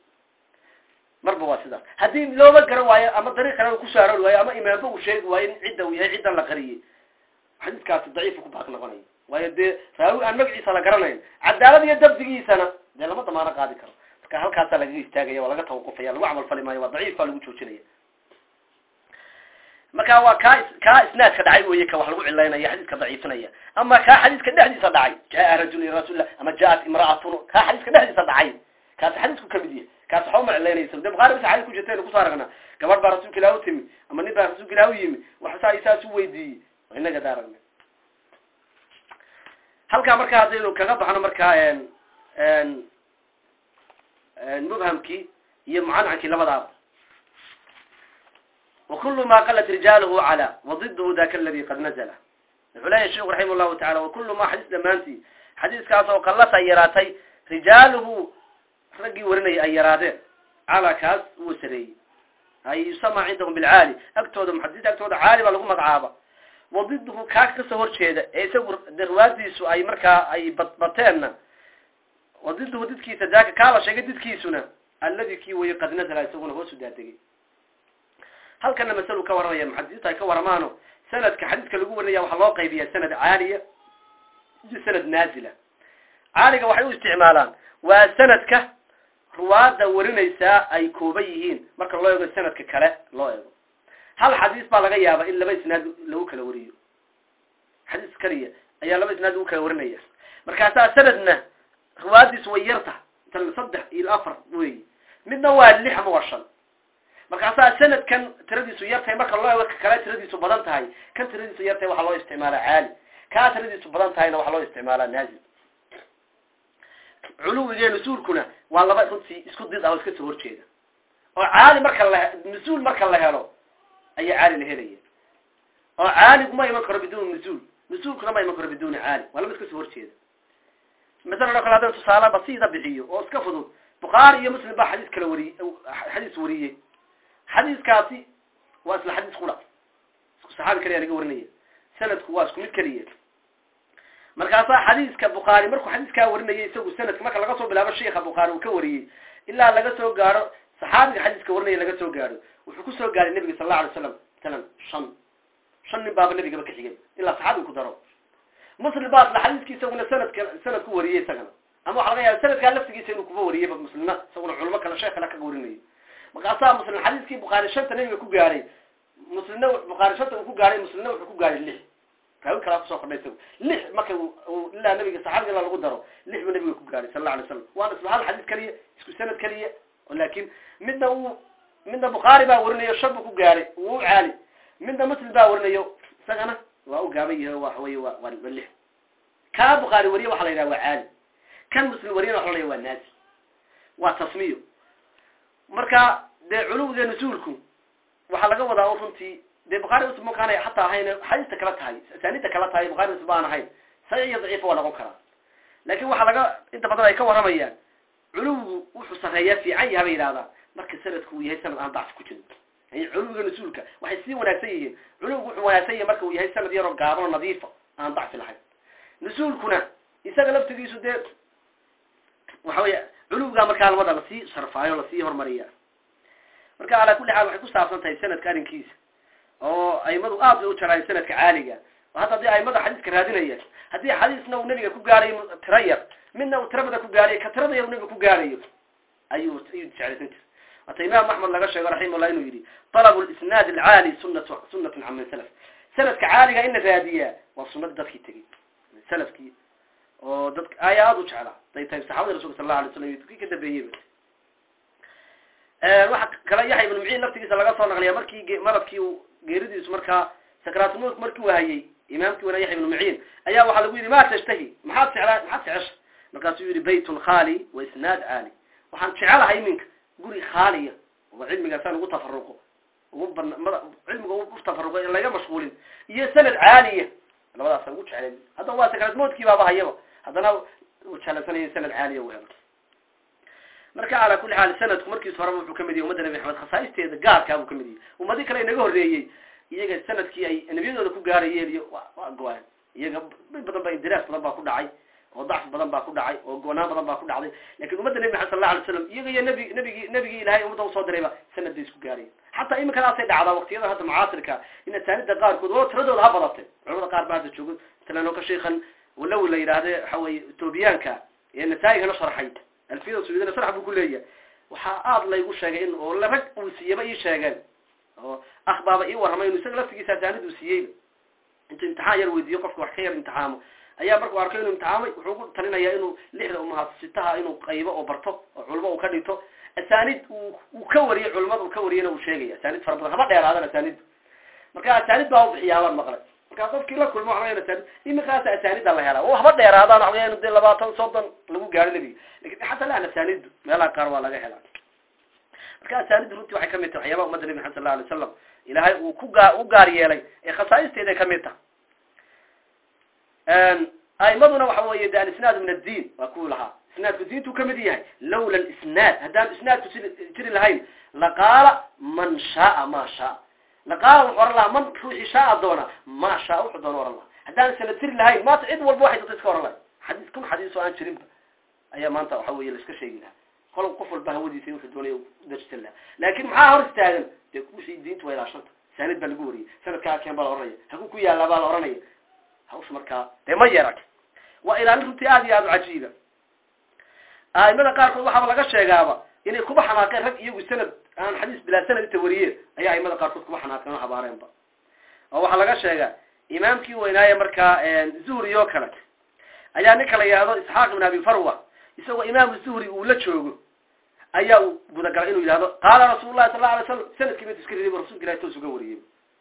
marba waa sidaas haddii looba garan waayo ama dariiq kale kusoo aroori waayo ama imaamba uu sheegi waayo in cidda uu yahay ciddan la qariyey xadiiskaasi daciifu ku baaq noqonaya waayo dee raawi aan magaciisa la garanayn cadaalad iyo dabdigiisana dee lama damaano qaadi karo marka halkaasaa lagaga istaagaya waa laga tawaqufaya lagu camal fali maayo waa daciif baa lagu joojinaya marka waa kaa kaa isnaadka dhacay weye ka wax lagu cilaynaya xadiiska daciifinaya ama kaa xadiiska dhexdiisa dhacay jaa rajul ila rasulilah ama jaat imraatun kaa xadiiska dhexdiisa dhacay kaasi xadiisku kamid yahay kaasi waxba ma cilaynaysa de bukaari bas xadis ku jirta aynu kusoo aragnaa gabadh baa rasuulka ilah u timi ama nin baa rasuulka ilah u yimi waxsaa isaas u weydiiyey inaga da aragna halkaa marka haddaynu kaga baxno markaa mubhamkii iyo mucanankii labadaaba وkul ma qalat rijaalhu calى وضidhu daka aladi qad nazla wuxuu leeyahy sheku raximah llahu taala وkul ma xadiis dhamaantii xadiiskaas oo qalas ay yaraatay rijaaluhu raggii warinaya ay yaraadeen calaa kaas uu sareeyey ay yusama cindahum bilcaali agtooda muxadisiinta agtooda caali baa lagu magacaaba wadidhu kaa kasoo horjeeda ee isagu riwaadiisu ay markaa ay badbateenna wadidhu didkiisa daaka kaa la sheegay didkiisuna aladi kii weye qad nazla isaguna hoosu daadegay halkana masalu ka waranaya muxadisiintu ay ka waramaano sanadka xadiiska lagu warinaya waxaa loo qaybiya sanad caaliya iyo sanad naazila caaliga waxay u isticmaalaan waa sanadka ruwaada warinaysaa ay kooban yihiin marka loo eego sanadka kale loo eego hal xadiis baa laga yaaba in laba isnaad lagu kala wariyo xadiis kaliya ayaa laba isnaad lagu kala warinaya markaasaa sanadna ruwaadiis way yarta tan saddex iyo afar wey midna waa lix ama waa shan markaasaa sanadkan tiradiisu yartahay marka loo eego kale tiradiisu badan tahay kan tiradiisu yartahay waxaa loo isticmaalaa caali kaa tiradiisu badan tahayna waxaa loo isticmaalaa naazil culuwiga nusuulkuna waa laba runtii isku did ah oo iska soo horjeeda oo caali marka la nusuul marka la helo ayaa caali la helaya oo caaligu ma iman karo biduuni nusuul nusuulkuna ma iman karo biduuni caali waa laba iska soo horjeeda masalan oo kale haddaan tusaale basiida bixiyo oo iska fudud bukhaari iyo muslim baa xadiis kala wariyey xadiis wariyey xadiiskaasi waa isla xadiis qura isku saxaabi kaliya laga warinaya sanadku waa isku mid keliya markaasaa xadiiska bukhaari markuu xadiiskaa warinayay isagu sanadka marka laga soo bilaabo sheika bukhaari uu ka wariyey ilaa laga soo gaaro saxaabiga xadiiska warinaya laga soo gaaro wuxuu kusoo gaaray nebiga sal allau alay slam masalan shan shan nin baaba nebigaba ka xigay ilaa saxaabiga ku daro muslim baa isla xadiiskii isaguna sanadka sanad ku wariyey isagana ama waxa laga yaaba sanadkaa laftigiisa inuu kuba wariyeyba muslimna isaguna culamo kale sheekh kale kaga warinayo markaasaa muslim xadiiskii bukhaari shanta nebiga ku gaaray muslimna bukhaari shanta uu ku gaaray muslimna wuxuu ku gaaray lix raawi kalaa kusoo kordhay isagu lix marka ilaa nabiga saxaabiga ilaa lagu daro lix buu nabiga ku gaaray sal alla alay slam waana isla hal xadiis keliya isku sanad keliya laakin midna uu midna bukhaari baa warinayo shan buu ku gaaray wuu caali midna muslim baa warinayo isagana waa u gaaban yahay waxa wey wa waa lix kaa bukhaari wariye waxa la yidhaha waa caali kan muslim wariyana waxa la yidhaha waa naasi waa tasmiyo marka dee culuwga nusuulku waxaa laga wadaa o runtii dee bukhari muslim makaana hataa ahayn xadiista kala tahay asaanida kala tahay bukhari muslim baan ahayn saxiix iyo daciifa waa noqon karaa laakin waxaa laga inta badan ay ka waramayaan culuwgu wuxuu sareeyaa fiican yaha bay yidhahdaan marka sanadku uu yahay sanad aan dacfi ku jirin yani culuwiga nusuulka waxay sii wanaagsan yihiin culuwgu wuxuu wanaagsan yahay marka uu yahay sanad yaroo gaaban oo nadiifa aan dacfi lahayn nusuulkuna isaga laftigiisu dee waxa weya culuwgaa markaa lamada lasii sharfaayo lasii hormariya marka calaa kulli xaal waxay ku saabsan tahay sanadka arrinkiisa oo aimadu aad bay u jaraayen sanadka caaliga hadda haddii aimada xadiiska raadinaya haddii xadiisna uu nebiga ku gaarayo tira yar midna uu tirabada ku gaarayo ka tirada yar u nebiga ku gaarayo ayuu ayuu jeclaysan jir hata imaam axmed laga sheego raximahullah inuu yidhi talabu lisnaad alcaali sunatu sunatun can man salaf sanadka caaliga in la raadiyaa waa sunadii dadkii tegey salafkii oo dadka ayaa aada u jeclaa day tahay saxabada rasulka sal allahu alay slam iyo dadkii ka dambeeyeyba waxa kale yaxya ibnu muciin laftigiisa laga soo naqliya markii maradkii uu geeridiisu markaa sakraatulmulk markii uu hayay imaamkii wana yaxya ibnu muciin ayaa waxaa lagu yidhi ma tashtahi maxaad jeclaa maxaad jecesha markaasuu yihi baytun khaali wa isnaad caali waxaan jecelahay iminka guri khaaliya oo cilmigaasaan ugu tafaruqo ugu ban cilmiga ugu tafaruqo in laga mashquulin iyo sanad caaliya labadaasaan ugu jeclay haddana waa sakraatmoodkii baaba hayaba haddana uu jeclaysanaya sanad caaliya u helo marka calaa kulli xaal sanadku markiis horeba wuxuu kamid yahay ummadda nabi maxamed khasaa'isteeda gaarkaa buu kamid yahay ummadii kale inaga horreeyey iyaga sanadkii ay nebiyadooda ku gaarayeen iyo waa go-aan iyaga mid badan ba indiraas badan baa ku dhacay oo dacf badan baa ku dhacay oo go-naan badan baa ku dhacday lakin ummadda nebi maxamed sal la alay slam iyaga iyo nebi nebigi nebigii ilahay ummadda usoo dirayba sanad bay isku gaarayeen xataa iminkadaasay dhacdaa waqtiyadan hadda mucaasirka in asaanida qaarkood oo tiradooda ha badatay culamada qaar ba hadda joogo masalan ka sheikhan walow la yidhaahde waxa weye etoobiyaanka ee nasaa-igana sharxay alfiyada suudana sharx buu ku leeyahay waxaa aada laygu sheegay in oo rag uu siiyaba ii sheegeen oo akhbaaba ii warramay inu isaga laftigiisa asaanid uu siiyeyba intuu imtixaan yar weydiiyo qofka wax ka yar imtixaamo ayaa markuu arkay inuu imtixaamay wuxuu ku talinayaa inuu lixda umahasitaha inuu qaybo oo barto oo culmo uu ka dhigto asaanid uu uu ka wariyay culimada uu ka wariyana uu sheegaya asaanid fara badan haba dheeraadan asaanidu marka asaanid baa ubixiyaabaan maqlay markaa qofkii la kulmo waxaa asaanid imikaasa asaanida la helaa oo haba dheeraadaan waxaa inu dee labaatan soddon lagu gaaro nebiga lakin xataa laan asaanidu meelaha qaar waa laga helaa marka asaanidu runtii waxay kamid tahay waxyaabaha ummadda nebi maxamed sal la alay wasalam ilaahay uu ku gaa u gaar yeelay ee khasaa'isteeday kamid tahay aimaduna waxa weeye de alisnaad min addiin waa kuwii lahaa isnaadku diintuu kamid yahay lawla lisnaad haddaan isnaadku jiri lahayn laqaala man shaaa ma shaa laqaala wuxuu ohan lahaa man ruuxii shaaa doona ma shaa wuxuu doona ohan lahaa haddaan sanad jiri lahayn maanta cid walba waxay doonta iska ohan lahay xadiis kun xadiis oo aan jirinba ayaa maanta waxa weye la iska sheegi lahaa kol qof walba hawadiisa wuxuu doonaya udarsan lahaa laakin maxaa hor istaagan dee wixii diintu waa ilaashanta saanid baa lagu wariyay sanadkaa keen baa la ohanaya haku ku yaallaa baa la ohanaya hawsha markaa dee ma yarag waa ilaalin runtii aada iyo aada u cajiiba aimada qaarkood waxaaba laga sheegaaba inay kuba xanaaqeen rag iyagu sanad aan xadiis bilaa sanad inta wariyeen ayaa aimada qaarkood kuba xanaaqeen oo habaareenba oo waxaa laga sheegaa imaamkii weynaaye markaa zuhri oo kale ayaa ninka la yihahdo isxaaq ibn abi farwa isagoo imaamu zuhri uu la joogo ayaa uu gudagalay inuu yidhahdo qaala rasuul lahi sal la alay slam sanadkii bint iska riday rasulka ilahi toos uga wariyey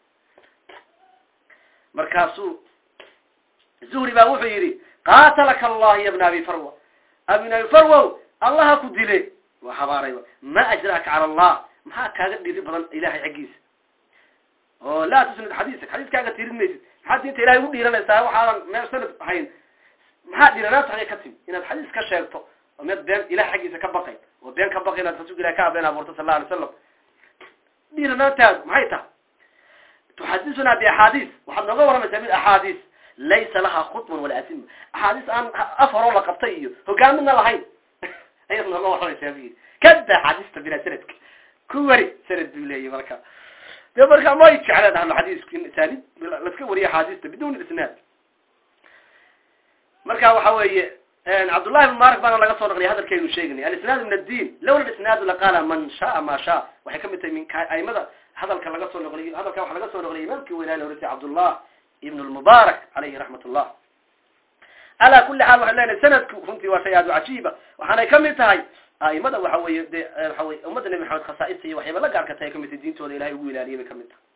markaasuu zuhri baa wuxuu yidhi qaatalaka allah ya bna abi farwa abn abi farwow allaha ku dile waa habaarayba ma ajraaka cala allah maxaa kaaga dhiri badan ilahay xaggiisa oo laa tusnid xadiisak xadiiskaaga tirin maysid maxaad diinta ilahay u dhiiranaysaa waxaadan meel sanad ahayn maxaa dhiranaanta xagay ka timi inaad xadiis ka sheegto oo mid been ilaah xaggiisa ka baqayn oo been ka baqay inaad rasuulka ilahi ka abeen abuurto sal alla alay slam dhiranaantaadu maxay tahay tuxadisuna biaxaadiis waxaad nooga waramaysaa mid axaadiis laysa laha khutman walaa atima axaadiis aan af horoo la qabtay iyo hogaamidna lahayn ayaad nooga waramaysaa bu yidhi kada axaadiista bilaa sanadka ku wari sanad buu leeyahy marka de marka may jecleen ahlu xadiisku in asaanid laska wariyo axaadiista bidun isnaad marka waxa weeye cabdullahi ibn marak baana laga soo naqliya hadalkaynu sheeganay alisnaadu min addiin lawla isnaadu laqaala man shaa ma shaa waxay kamid tahay min aimada hadalka laga soo noqliyo hadalka waxa laga soo noqliyay imaamkii weynaa la oratay cabdullah ibn lmubaarak alayhi raxmat ullah ala kuli xaal waxay lenahay sanadku runtii waa shay aad u cajiiba waxaanay kamid tahay aimada waxa weye de waxa weye ummadda nebi maxamed khasaaista iyo waxyaba la gaarka tahay kamid tahay diintooda ilahay ugu ilaaliyay bay kamid tahay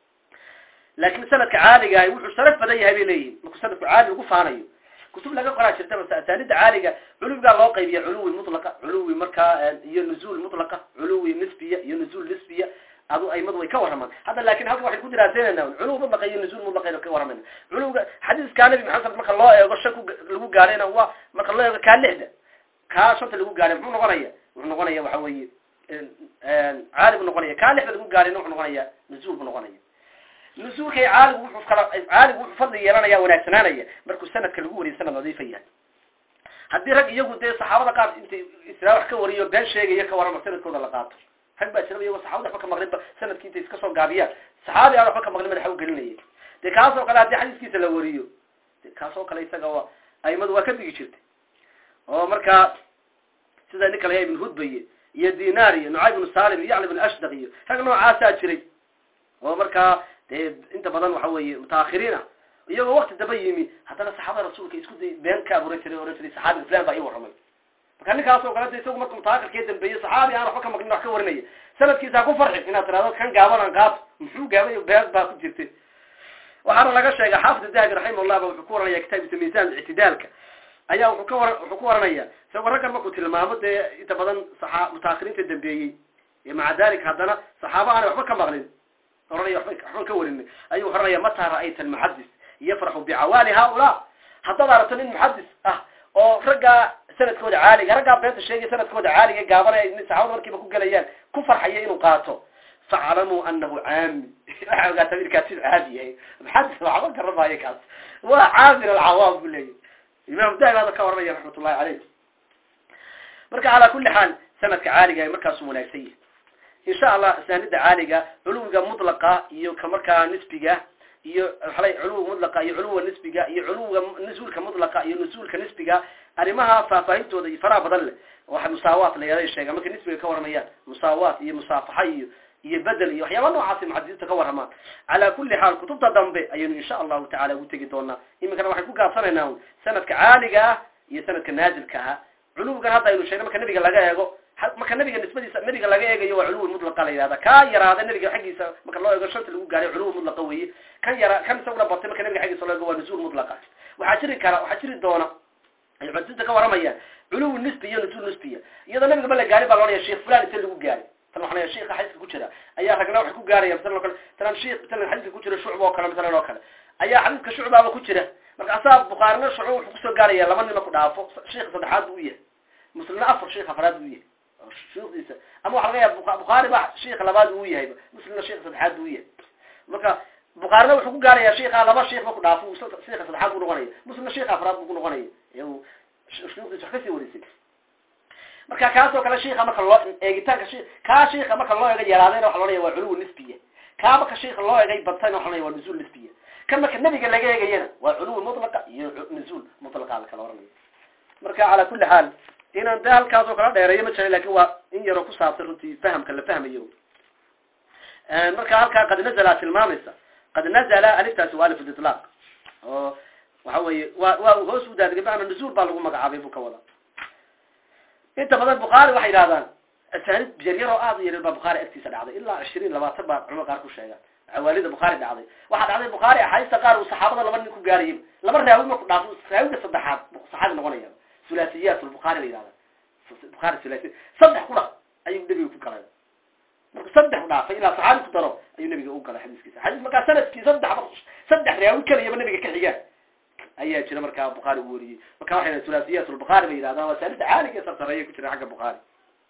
laakin sanadka caaligahay wuxuu sharaf badan yahay bay leeyihin markuu sanadku caali ugu faanayo kutub laga qoraa jirta bas asaanida caaliga culuwigaa loo qaybiya culuwi mutlaqa culuwi markaa iyo nuzuul mutlaqa culuwi nisbiya iyo nuzuul nisbiya adu aimadu way ka waramaan hadda lakin halka waxay ku diraaseynayna culuwi mutlaqa iyo nuzuul mutlaqa ka waramayna culuwiga xadiiskaa nabi maxamed marka loo eego shan ku lagu gaarayna waa marka loo eego kaa lixda kaa shanta lagu gaaray muxuu noqonaya wuxuu noqonaya waxa weeye caali buu noqonaya kaa lixda lagu gaarayna wuxuu noqonaya nuzuul buu noqonaya nusuulkay caaligu wuxuu kala caaligu wuxuu fadli yeelanaya wanaagsanaanaya markuu sanadka lagu wariyo sanad nadiifa yahay haddii rag iyagu dee saxaabada qaar intay israa wax ka wariyo been sheegaya ka warama sanadkooda la qaato rag baa jiraba iyagoo saxabada waxba ka maqlinba sanadkii intay iska soo gaabiyaan saxaabi aan waxba ka maqlin madaxa u gelinaya dee kaas oo kale haddii xadiiskiisa la wariyo de kaas oo kale isaga waa aimadu waa ka digi jirtay oo markaa sida nin kale ya ibn hudbaye iyo dinar iyo nucayb ibnu salim iyo yacla ibn ashdaq iyo rag noocaasaa jiray oo markaa dee inta badan waxa weeye mutaakhiriin ah iyagoo wakti daba yimi haddana saxaabada rasuulka isku day been ka abuuran jiray ohan jiray saxaabi fulan baa ii warramay marka ninkaas oo kale de isagu marka mutaakhirkee dambeeyey saxaabi aan waxba ka maqlin wax ka warinaya sanadkiisa ha ku farxin inaad tirahdo kan gaaban aan qaato muxuu gaabay been baa ku jirtay waxaana laga sheega xaafid dahabi raximahullah ba wuxuu ku waranaya kitaabkiisa miisaan ictidaalka ayaa wuxuu ka war wuxuu ku waranaya isagoo raggan markuu tilmaamo dee inta badan saaa mutaakhiriinta dambeeyey maca dalik haddana saxaaba aanay waxba ka maqlin oranaya waba waxban ka warin ayuu oranaya mataa ra'ayta almuxadis yafraxu bicawaali haulaa haddaad aragto nin muxadis ah oo raggaa sanadkooda caaliga raggaa beenta sheegaya sanadkooda caaliga gaabana saxaabada markiiba ku gelayaan ku farxaya inuu qaato faclamuu anahu caami waxaa ogaataa wilkaas inu caadi yahay muxadis waxba garamaayo kaas waa caamil alcawaam bu leeyahy imam dahabi hada ka waranaya raxmat ullahi caleyh marka calaa kuli xaal sanadka caaliga markaasuu wanaagsan yahay insha allah asaanida caaliga culuwiga mutlaqa iyo ka markaa nisbiga iyo waala culuwiga mutlaqa iyo culuwiga nisbiga iyo culuwiga nusuulka mutlaqa iyo nusuulka nisbiga arrimaha faahfaahintooda iyo faraha badan leh waxa musaawaat la yada sheega markay nisbiga ka waramayaan musaawaat iyo musaafaxa iyo iyo bedel iyo waxyaaba noocaasi muxadisiinta ka warramaan calaa kuli xaal kutubta dambe ayaynu insha allahu tacala ugu tegi doonaa iminkana waxay ku gaabsanaynaa sanadka caaliga ah iyo sanadka naazilka ah culuwigan hadda aynu sheegna marka nabiga laga eego marka nabiga nisbadiisa nabiga laga eegayo waa culuwi mutlaqa la yihahda kaa yaraada nabiga xaggiisa marka loo eego shanta lagu gaaray culuwi mutlaqa weeye kan yara kan isaguna batay marka nabiga xaggiisa loo eego waa nusuul mutlaqa waxaa jiri kara waxaa jiri doona ay muxadisiinta ka waramayaan culuwi nisbi iyo nusuul nisbiya iyadoo nabiga ma la gaari baa loodhaya sheekh fulan inta lagu gaari tan waxaa sheika xadiiska ku jira ayaa ragna waxay ku gaaraya masalan o kale talan sheik masalan xadiiska ku jira shucba oo kale masalan oo kale ayaa xadiiska shucbaaba ku jira marka asaa bukhaarina shucba wuxuu kusoo gaaraya laba nima ku dhaafo sheika saddexaad buu u yahay muslimna afar sheik afraad buu yahay shuyukhdiisa ama waxa laga yaaba bukhaari ba sheika labaad uu yahayba muslimna sheika saddexaad buu yahay marka bukhaarina wuxuu ku gaaraya sheika laba sheik ma ku dhaafo sheika saddexaad buu noqonaya muslimna sheika afraad buu ku noqonaya iyagu shuyukhdiisa wax kasii warisay marka kaasoo kale sheika marka loo eegitaanka shi kaa sheika marka loo eega yaraadayna waxa loodhaya waa culuwi nisbiya kaa marka sheika loo eegay badtayna waxa loodhaya waa nuzuul nisbiya kan marka nabiga laga eegayana waa culuwi mutlaqa iyo nuzuul mutlaqa la kala oranaya marka calaa kuli xaal inaan de halkaas oo kala dheereeyo ma jira lakin waa in yaroo ku saabsan runtii fahamka la fahmayo marka halkaa qad nazala tilmaamaysa qad nazala aliftaasi waa alif litlaq oo waxa weeye wa waa hoos u daadegay bana nuzuul baa lagu magacaabay buu ka wada inta badan bukhaari waxay yidhahdaan asaanid yaryar oo aad u yaryar baa bukhaari agtiisa dhacday ilaa cishriin labaatan baa culama qaar ku sheegaan cawaalida bukhaari dhacday waxaa dhacday bukhaari axaadiista qaar uu saxaabada laba nin ku gaarayay laba raawi marku dhaafo raawiga saddexaad saxaabi noqonaya sulasiyaat lbukhaari la yihahda bukhaari sulasiya saddex ku dhaq ayuu nebiga ku galay marku saddex u dhaafay ilaa saxaabi ku daro ayuu nebiga u galay xadiiskiisa xadiis markaa sanadkii saddex saddex raawi keliyaba nebiga ka xigaan ayaa jira markaa bukhaari uu wariyey marka waxay thulathiyat lbukhaari bay yidhahdaan waa saanida caaliga sarsareeya ku jira xagga bukhaari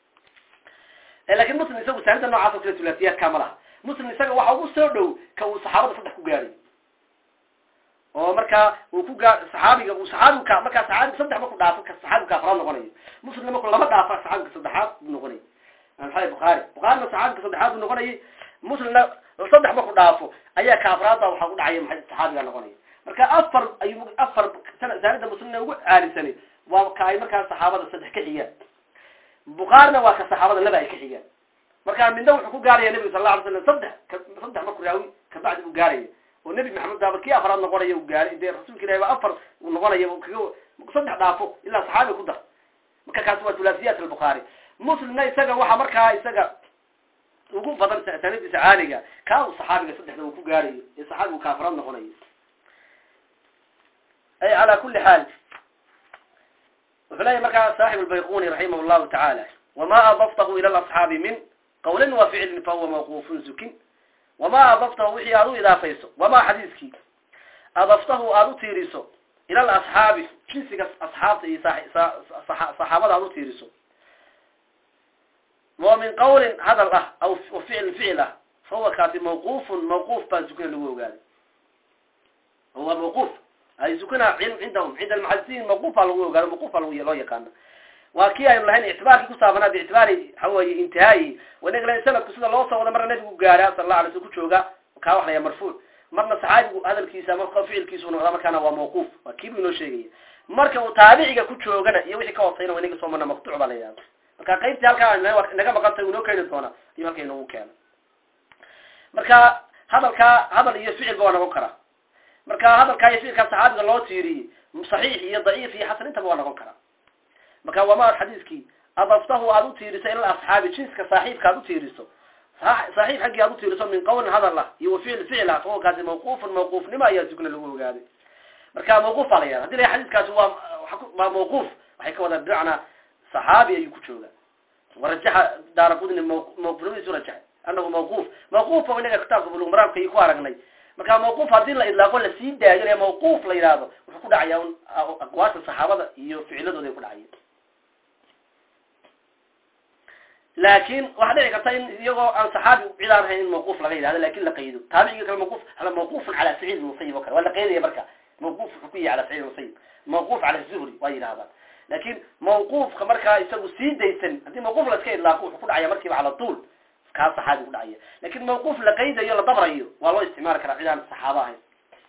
lakin muslim isagu saanida noocaas o kale thulathiyadka ma laha muslim isaga waxa ugu soo dhow ka uu saxaabada saddex ku gaadhay oo markaa uu ku gaa saxaabiga uu saxaabigu ka markaa saxaabiga saddex marku dhaafo ka saxaabiga afraad noqonayo muslimna marku lama dhaafa saxaabiga saddexaad buu noqonayay maxaa bukhaari bukhaarina saxaabiga saddexaad buu noqonayay muslimna saddex marku dhaafo ayaa ka afraadba waxaa ku dhacaya maxay saxaabiga noqonaya marka afar ayuu afar saanida muslimna ugu caalisanay waa ka ay markaa saxaabada saddex ka xigaan bukhaarina waa ka saxaabada laba ay ka xigaan marka midna wuxuu ku gaaraya nebiga sal la alay slam saddex saddex marku raawi kabacdi uu gaaraya oo nebi maxamed daaba kii afraad noqonaya uu gaaray dee rasuulka ilahi ba afar uu noqonaya kaga saddex dhaafo ilaa saxaabi ku dar marka kaasi waa thulathiyat albukhaari muslimna isaga waxa markaa isaga ugu badan sanadiisa caaliga kaa uu saxaabiga saddexda uu ku gaarayo ee saxaabigu ka afraad noqonayo ay calaa kuli xaal wuxuu leeyahy markaa saaxib albayquni raximah llahu tacaala wama adaftahu ila alasxaabi min qawlin wa ficlin fahuwa mawqufun zukin wama adaftahu wixii aad u idaafayso wamaa xadiiskii adaftahu aada u tiiriso ila alasxaabi jinsiga asxaabta iyo saxaabada aad u tiiriso wa min qawlin hadal ah aw ficlin ficil ah fahuwa kaasi mawqufun mawquuf baa zukina lagu ogaaday huwa mawquuf ay zukina cindahum cinda almuxadisiin mawquuf baa lagu ogaado mawquuf baa loo yaqaana waa kii aynu lahayn ictibaarkii kusaabsanaa biictibaari waxa weeye intihaayi wanagla sanadku sida loo soo wada marna nabigu gaara sala la alay sl ku jooga kaa wax laya marfuuc marna saxaabigu hadalkiisa marka ficilkiisu noqda markaana waa mawquuf waa kiibu inoo sheegaya marka uu taabiciga ku joogana iyo wixii ka hosayna wa inaga soo marna maqtuuc baa la yidhahda marka qaybtii halkaa naga maqantay uu inoo keeni doona ayuu halka inoogu keena marka hadalkaa hadal iyo ficilba waa noqon karaa marka hadalkaa iyo ficilkaa saxaabiga loo tiiriyey saxiix iyo daciif iyo xasan intaba waa noqon karaa marka wama xadiiskii adaftahu aada u tiiriso ila asxaabi jinska saaxiibka aad u tiiriso saaxiib xaggii aad u tiiriso min qawlin hadal ah iyo waficil ficil ah fahuwa kaasi mawquufun mawquufnimo ayaa sugna lagu ogaaday marka mawquuf baa la yahada hadii la xadiiskaasi waa waa mawquuf waxay ka wadaan bimacnaa saxaabi ayuu ku jooga warajaxa daara qudni mawquufnimadiisu rajaxay anahu mawquuf mawquuf ba inaga kitaabka bulug maraamka iyo ku aragnay marka mawquuf haddii la idlaaqo lasii daayo ee mawquuf la yidhaahdo wuxuu ku dhacaya un aqwaasha saxaabada iyo ficiladooda ay ku dhacaya laakin waxaa dhici karta in iyagoo aan saxaabi cid aan ahayn in mawquuf laga yidhahdo lakin la qaydo taabiciga kale mawquf mawqufun cala saciid musayib o kale waa la qaydaya marka mawquf wuxuu ku yahay cala saciid musayib mawquf cala zuhri waa yidhahdaan lakin mawquufka markaa isagu sii daysan haddii mawquuf la iska idlaaqo wuxuu ku dhacaya markiiba cala tuul kaa saxaabi ku dhacaya lakin mawquuf la qaydayo la dabrayo waa loo isticmaali karaa cid aan saxaaba ahayn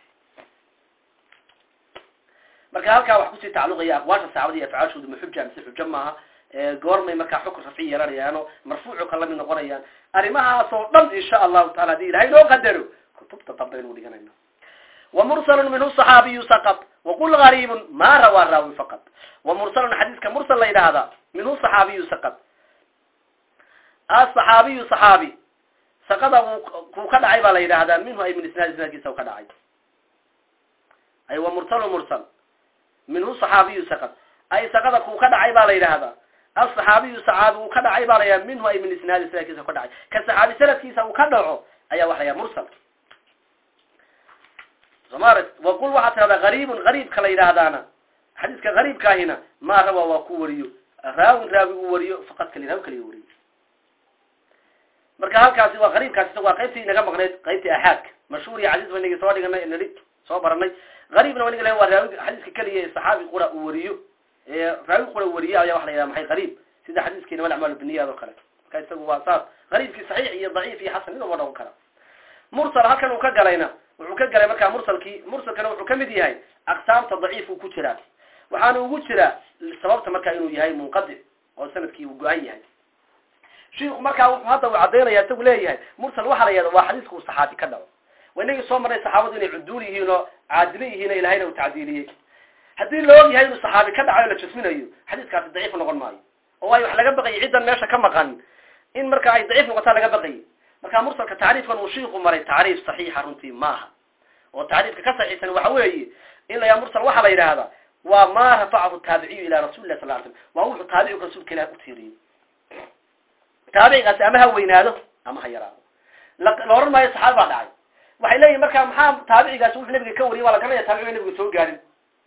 marka halkaa wax kusii tacalluqaya aqwaasha saxaabada iyo afcaashooda ma xuja mise xujo maaha goormay markaa xukun rafci yeelanayaano marfuucu ka lamid noqonayaan arrimahaas oo dhan insha allahu taala hadii ilahay noo qadaro kutubta dambe aynu dhiganayna wamursalun minhu صaxaabiyu saqط waqul gariibun ma rawaa raawi faqad wamursalun xadiiska mursal la yidhaahdaa minhu صaxaabiyu saqط aصaxaabiyu صaxaabi saqada kuu ka dhacay baa la yidhaahdaa minhu ay min isnaad isnaadkiisa ka dhacay ay wamursalu mursal minhu صaxaabiyu saqط ay saqada kuu ka dhacay baa la yidhaahdaa asaxaabiyu saxaabi uu ka dhacay baa layaa minhu ay min isnaadi sanadkiisa ka dhacay ka saxaabi sanadkiisa uu ka dhaco ayaa waxa layaa mursal somar waqul waxaa tirahdaa gariibun gariibka la yidhaahdaana xadiiska gariibkaahina maa rawa waa ku wariyo raawin raawi uu wariyo faqad kali raawi kaliya wariyo marka halkaasi waa gariibkaasi waa qaybtii inaga maqnayd qaybtii axaadka mashhuur iyo casiis ba inagi soo dhiganay nai soo baranay gariibna wa niga waa raawi xadiiska keliya ee saxaabi qura uu wariyo raawi qura wariye ayaa waxa la yidhaha maxay gariib sida xadiiskii inama acmaal biniyad oo kale marka isagu waa saas gariibkii saxiix iyo daciif iyo xasan midaba noqon kara mursal halkan uu ka galayna wuxuu ka galay markaa mursalkii mursalkana wuxuu kamid yahay aqsaamta daciif uu ku jiraa waxaana ugu jiraa sababta markaa inuu yahay munqadic oo sanadkii uu go-an yahay shiiku markaa wuxuu hadda uu cadaynaya isagu leeyahay mursal waxaa la yahda waa xadiiska uu saxaabi ka dhaco waa inagii soo marnay saxaabadu inay cuduul yihiin oo caadilo yihiin o ilahayna uu tacdiiliyey haddii la og yahay inuu saxaabi ka dhacayo la jasminayo xadiiskaasi daciif noqon maayo oo waayo wax laga baqayay ciddan meesha ka maqan in marka ay daciif noqotaa laga baqayay marka mursalka tacriifkan uu shiiku maray tacriif saxiixa runtii maaha oo tacriifka ka saxiixsan waxa weeye in layaa mursal waxaa la yidhaahdaa waa maa rafacahu taabiciyu ila rasuli lah sal l slam waa wuxuu taabicigu rasuulka ilah utiiriyey taabicigaasi ama ha weynaado ama ha yaraado la oran maayo saxaabi baa dhacay waxay leeyihin marka maxaa taabicigaasi wuxuu nabiga ka wariyay waa la garanaya taabiciga nabiga soo gaarin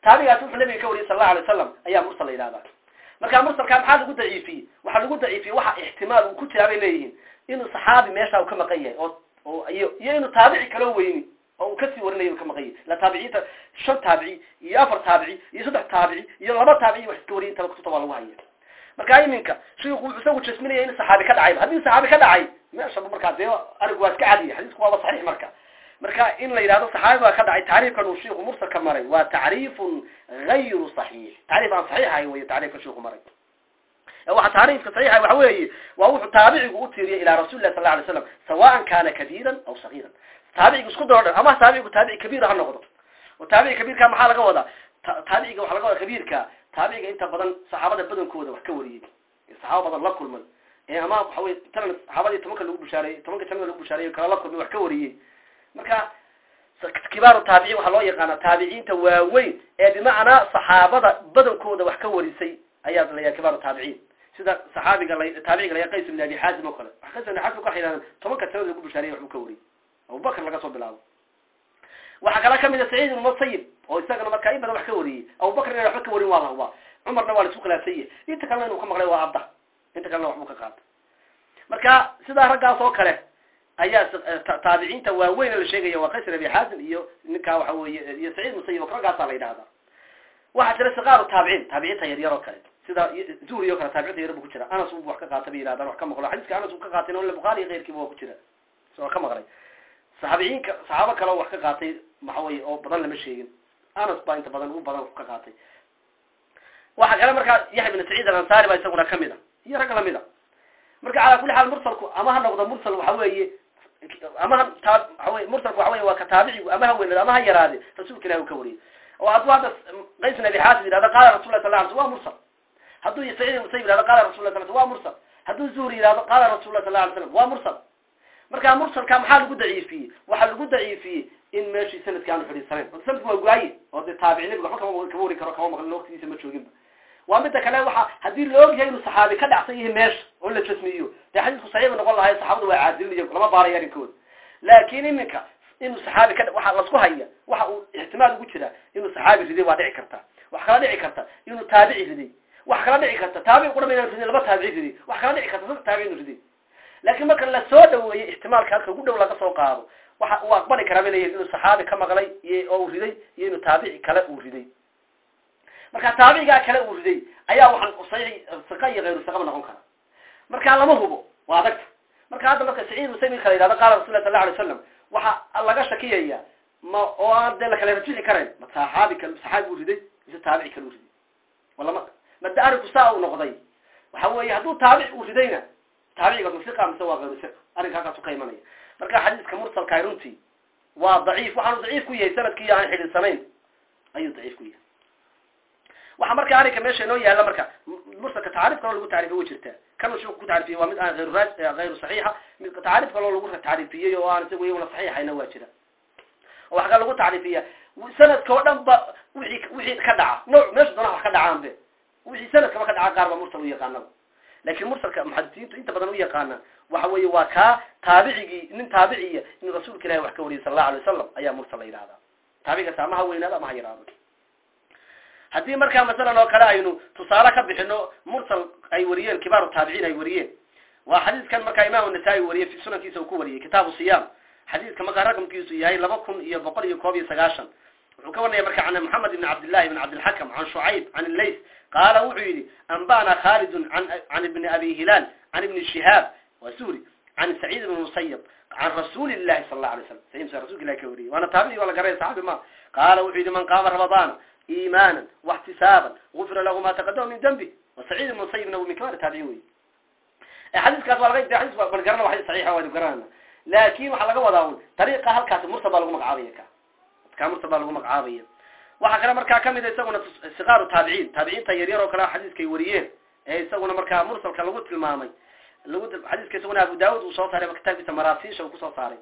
taabigaasi wuxuu nabiga ka wariyay sal allahu alay wasalam ayaa mursal la yidhahdaa marka mursalkaa maxaa lagu daciifiyey waxaa lagu daciifiyey waxa ixtimaal uu ku jiraa bay leeyihiin inuu saxaabi meesha uu ka maqan yahay oo oo iyo iyo inuu taabici kaloo weyni oo uu kasii warinayo uu ka maqan yahay la taabiciinta shan taabici iyo afar taabici iyo saddex taabici iyo laba taabici wax iska wariya intaba kutubta waa lagu haya marka iminka shiiku wuxuu isagu jasminaya in saxaabi ka dhacay haddii saxaabi ka dhacay meeshaba markaa dee arigu waa iska cadiya xadiisku waaba saxiix marka marka in la yidhahdo saxaabi baa ka dhacay tacriifkan uu shiiku mursalka maray waa tacriifun gayru saxiix tacriif aan saxiix ahayn wey tacriifka shiiku maray waxa tacriifka saxiixa waxa weeye waa wuxuu taabicigu u tiiriyay ilaa rasuli lah sal la alay slam sawaan kana kabiiran aw sagiiran taabicigu isku daro dhan ama taabicigu taabici kabiir ha noqdo oo taabici kabiirka maxaa laga wadaa taabiciga waxa laga wadaa kabiirka taabiciga inta badan saxaabada badankooda wax ka wariyey saxaaba badan la kulmay ee ama waxa wey talan saxaabadii tobanka lagu bushaareeyey tobanka jannada lagu bushaareeyey kala la kulmay wax ka wariyey marka kibaaru taabiciin waxaa loo yaqaana taabiciinta waaweyn ee bimacnaa saxaabada badankooda wax ka warisay ayaa la yahay kibaaru taabiciin sida saxaabiga la taabiciga la qays ibn abi xaazim oo kale qays ibn xaazim waxay yidhahdeen tobanka jannada lagu bushaareeyey waxbuu ka wariyey abubakr laga soo bilaabo waxaa kala kamid a saciid ibn musayib oo isagana markaa in badan wax ka wariyey abubakr ina waxba ka warin waa lahuba cumarna waa la isku khilaafsan yahay inta kalena inuu ka maqlay waa abda inta kalena waxbuu ka qaatay marka sidaa raggaas oo kale ayaa taabiciinta waaweyn la sheegaya waa qays ibn abi xaazim iyo ninkaa waxa weeye iyo saciid musayib oo raggaasaa la yidhahdaa waxaa jira siqaaru taabiciin taabiciinta yaryar oo kale sida zuhri o kale taabiciinta yar bu ku jira anas u wax ka qaata bay yidhahdaan wax ka maqlo xadiiska anas uu ka qaatay ila bukhaari iyo keyrkiiba waa ku jira soo ka maqlay saxaabiciinka saxaabo kale oo wax ka qaatay waxa weye oo badan lama sheegin anas baa inta badan u badan wax ka qaatay waxa kale markaa yaxya ibn saciid alansari baa isaguna kamid a iyo rag lamid a marka calaa kulli xaal mursalku ama ha noqdo mursal waxa weeye ama ha taa waxa wey mursalku waxa wey waa ka taabicigu ama ha weynado ama ha yaraade rasuulka ilahi uu ka wariyay oo hadduu hadda qays ibn abi xaasim yidhahdo qaala rasul lah sal la alay sl wa mursal hadduu saciid ibn musayib yihahdo qala rasul lah sal wa mursal hadduu zuhri yihahdo qaala rasul lah sal la alay slam wa mursal marka mursalka maxaa lagu daciifiyey waxaa lagu daciifiyey in meeshii sanadka aanu xidhiidsanayn o sanadku waa waaye oo dee taabici nabiga waxba kama kama wari karo kama maqlin waqtigiisa ma jooginba waa mida kale waxa haddii la ogyahay inuu saxaabi ka dhacsan yahay meesha oo la jasmiyo dee xadiisku saxiiba noqon lahay saxaabadu waa caadilin lama baarayo arrinkooda laakin iminka inuu saxaabi ka waxa lasku haya waxa uu ixtimaal ugu jira inuu saxaabi riday waa dhici karta wax kala dhici karta inuu taabici riday wax kala dhici karta taabici qura inaan riday laba taabici riday wax kala dhici karta saddex taabici inuu riday laakiin marka la soo dhaweeyey ixtimaalka halka ugu dhow laga soo qaado waxa uu aqbali karaa bay leeyihin inuu saxaabi ka maqlay iyo oo uu riday iyo inuu taabici kale uu riday marka taabicigaa kale uu riday ayaa waxaan saxiix siqa iyo hayru siqaba noqon kara marka lama hubo waa adagta marka hadda marka saciid musayib kala yidhahdo qaala rasul lah sal la alay slam waxa laga shakiyaya ma oo aan dee lakala rajixi karayn ma saxaabi kal saxaabi uu riday mise taabici kale uu riday wala ma mada arinku saa uu noqday waxa weeye hadduu taabic uu ridayna taabiciga masiqa mise waa hayru siqa arrinka halkaasu ka imanaya marka xadiiska mursalka runtii waa daciif waxaanu daciif ku yahay sanadkii aan xidhiidsanayn ayuu daciif ku yahay waxa marka arrinka meesha inoo yaalla marka mursalka tacriif kaloo lagu tacrifiye way jirtaa kan shuu ku tacrifiyey waa mid aan hayru raaj hayru saxiixa mid tacriif kaloo lagu tacrifiyey oo aan isagu iyaguna saxiixayna waa jira oo waxa ka lagu tacrifiya sanadka oo dhan ba wixii wixii ka dhaca nooc meesha doona wax ka dhacaan be wixii sanadkaba ka dhaca qaar ba mursal u yaqaanaba laakiin mursalka muxadisiintu inta badan u yaqaana waxa weeye waa kaa taabicigii nin taabiciya in rasuulka ilahi wax ka wariyay sal allahu alay wasalam ayaa mursal la yidhahdaa taabicigaas ama ha weynaado ama ha yaraado haddii markaa masalan oo kale aynu tusaale ka bixino mursal ay wariyeen kibaaru taabiciin ay wariyeen waa xadiiskan markaa imaamu nasaa-i wariyey fi sunankiisa uu ku wariyey kitaabu siyaam xadiiska markaa raqamkiisu yahay laba kun iyo boqol iyo koob iyo sagaashan wuxuu ka warnaya marka can moxamed ibn cabdillahi ibn cabdilxakam can shucayb can illays qaala wuxuu yidhi anba'na khalidun can ibni abi hilaal can ibni shihaab waa suri can saciid ibn musayab can rasuuli llahi sala allahu alay slam saciid rasulka ilahi ka wariyey waana taabici waa la garanaya saxaabi ma qaala wuxuu yidhi man qaama ramadaana iimaana واxtisaaban gufira lahu ma taqadama min dembi وسacيid ibn musayibna min kibaar taabiciin wey xadiiskaas waa laga xadis ban garana wa xadis saxiixa waanu garanana laakin waxaa laga wadaa un dariiqa halkaasi mursal baa lagu magacaabaya ka ka mursal baa lagu magacaabaya waxaa kale markaa kamid a isaguna sikaaru taabiciin taabiciinta yaryar oo kale xadiiskay wariyeen ee isaguna markaa mursalka lagu tilmaamay lagu xadiiska isaguna abu daud uu soo saaray kitaabkiisa maraasiisha uu kusoo saaray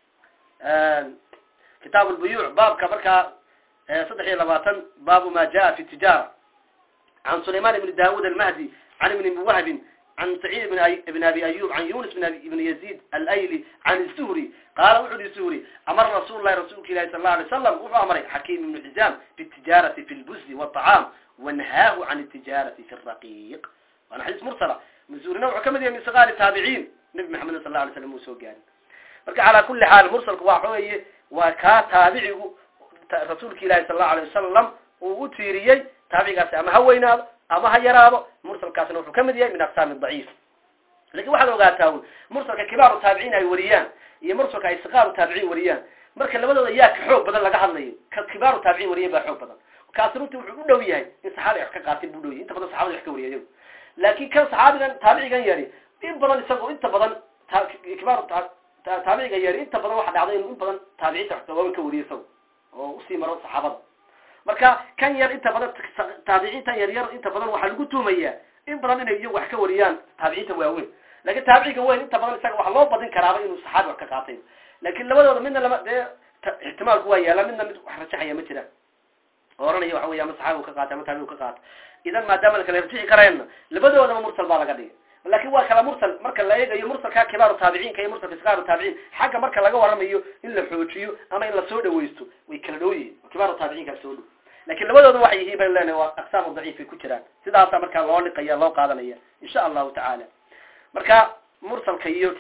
kitaab lbuyuuc baabka markaa saddex iyo labaatan baabu ma jaa fi tijaara can sulayman ibni daawud almahdi can ibni wahbin can saciid ibn abi ayub can yunis ibn yazid alayli can zuhri qaala wuxu uhi zuhri amara rasuul lahi rasuulka ilahi sal la alay slam wuxuu amray xakiim ibnu xizaam bitijaarati fi lbuzi wاطacaam wanahaahu can tijaarati fi raqiiq waana xadiis mursala zuhrina wuxuu kamid yahay min sikaari taabiciin nabi maxamed sal la alay slam uu soo gaarin marka calaa kuli xaal mursalku waa weye waa kaa taabicigu rasuulka ilahi sal lahu alay wasalam uu u tiiriyey taabicigaasi ama ha weynaado ama ha yaraado mursalkaasna wuxuu kamid yahay min aqsaami daciif lakin waxaad ogaataa wy mursalka kibaaru taabiciin ay wariyaan iyo mursalka ay sikaaru taabiciin wariyaan marka labadooda yaa ka xoog badan laga hadlayo ka kibaaru taabiciin wariyan baa xoog badan kaasi runtii wuxuu u dhow yahay in saxaabi wax ka qaatay buu dhow yahay inta badan saxabada wax ka wariya iyagu laakin kan saxaabigan taabicigan yari in badan isagoo inta badan kibaaru taabiciga yari inta badan waxa dhacday inuu in badan taabiciinta wax waawan ka wariyo isago oo usii maro saxaabada marka kan yar inta badan taabiciintan yar yar inta badan waxaa lagu tuumayaa in badan inay iyagu wax ka wariyaan taabiciinta waaweyn lakin taabiciga weyn inta badan isaga waxa loo badin karaaba inuu saxaabi wax ka qaatay lakin labadooda midna lama dee ixtimaalku waa yaala midna mid wax rajaxaya ma jiraan oo oranaya waxa wey ama saxaabi u ka qaatay ama taabici u ka qaatay idan maadaama la kala rajixi kareenna labadoodaba mursal baa laga dhigay lakin waa kala mursal marka la eegayo mursalka kibaaru taabiciinka iyo mursalka sikaaru taabiciin xagga marka laga waramayo in la xoojiyo ama in lasoo dhawaysto way kala dhow yihiin kibaaru taabiciinka soo dhow lakin labadooda waxay yihiin baynu leenahay waa aqsaamu daciifay ku jiraan sidaasa markaa loo liqaya loo qaadanaya insha allahu tacaala marka mursalka iyo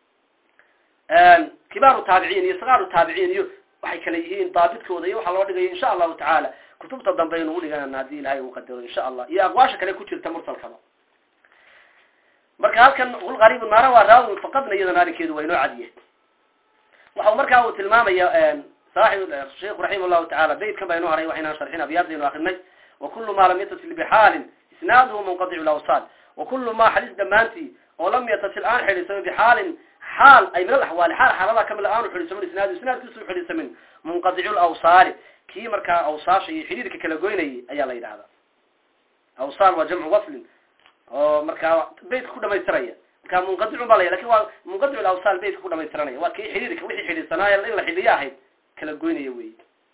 kibaaru taabiciin iyo sikaaru taabiciin iyo waxay kala yihiin daabidkooda iyo waxaa loo dhigayo insha allahu tacaala kutubta dambe aynu udhiganana haddii ilahay uu qadaro insha allah iyo aqwaasha kale ku jirta mursalkaba marka halkan ulqariib naara waa raawin faqadna iyadana arrinkeedu waa inoo cadiye waxa markaa uu tilmaamaya saaxib sheikhu raximah llahu tacala beytkan baa inoo haray waxaynaan sharxin abyaadaynu akrinay wakulu ma lam yatasil bixaalin isnaaduhu munqadicu lawsaal wakulu ma xadis dhammaantii oo lam yatasil aan xidhiisamin bixaalin xaal ay min alaxwaali xaal xaalada kamid aanu xidhiisamin isnaadu isnaadkiisu xidhiisamin munqadicu lawsaali kii markaa awsaasha iyo xidhiirka kala goynayay ayaa la yidhahdaa awsaal waa jamcu waslin oo markaa beytka ku dhamaystiraya marka munqadicun ba la lakin waa munqadic lawsaal beytka ku dhamaystiranaya waa kii xidhiirka wixii xidhiidsanaayo in la xidhiyo ahayd kala goynaya wey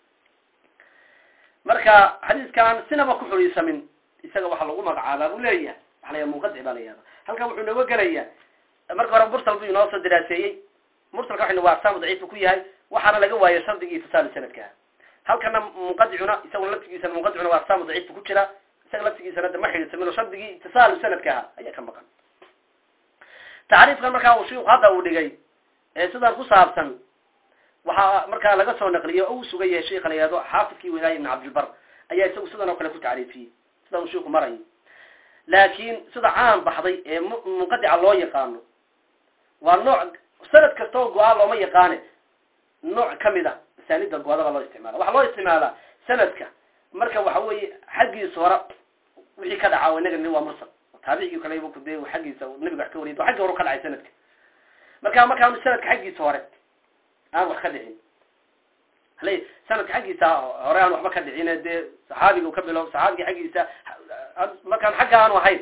marka xadiiskan sinaba ku xidhiisamin isaga waxaa lagu magacaabaa buu leeyahay waxa la yaha munqadic baa la yihahda halkan wuxuu nooga gelaya marka hore mursal buu inoo soo daraaseeyey mursalka waxaynu waa aqsaamu daciifu ku yahay waxaana laga waayay shardigii ifsaal sanadka halkana munqadicuna isaguna laftigiisana munqadicuna waa aqsaamu daciifka ku jira isaga laftigiisana de ma xidhiidsamin oo shardigii itisaalu sanadka aha ayaa ka maqan tacriifkan markaa uu shiiku hadda uu dhigay ee sidan ku saabsan waxaa markaa laga soo naqliyo o uu sugan yahay sheika la yihahdo xaafidkii welaaya ibn cabdilbar ayaa isagu sidan oo kale ku tacriifiyey sida uu shiiku marayo laakiin sida caan baxday ee munqadica loo yaqaano waa nooc sanad kasta oo go-aa looma yaqaane nooc kamid a masaanida go-ada baa loo isticmaala waxaa loo isticmaalaa sanadka marka waxa weeye xaggiisa hore wixii ka dhaca inaga ni waa mursal taabicigii kale de xaggiisa nabiga wax ka wariyay xaggi hore ka dhacay sanadka marka markaan sanadka xaggiisa hore aan wax ka dhicin hale sanadka xaggiisa hore aan waxba ka dhicin dee saxaabiga ka bilow saxaabiga xaggiisa markaan xagga aanu ahayn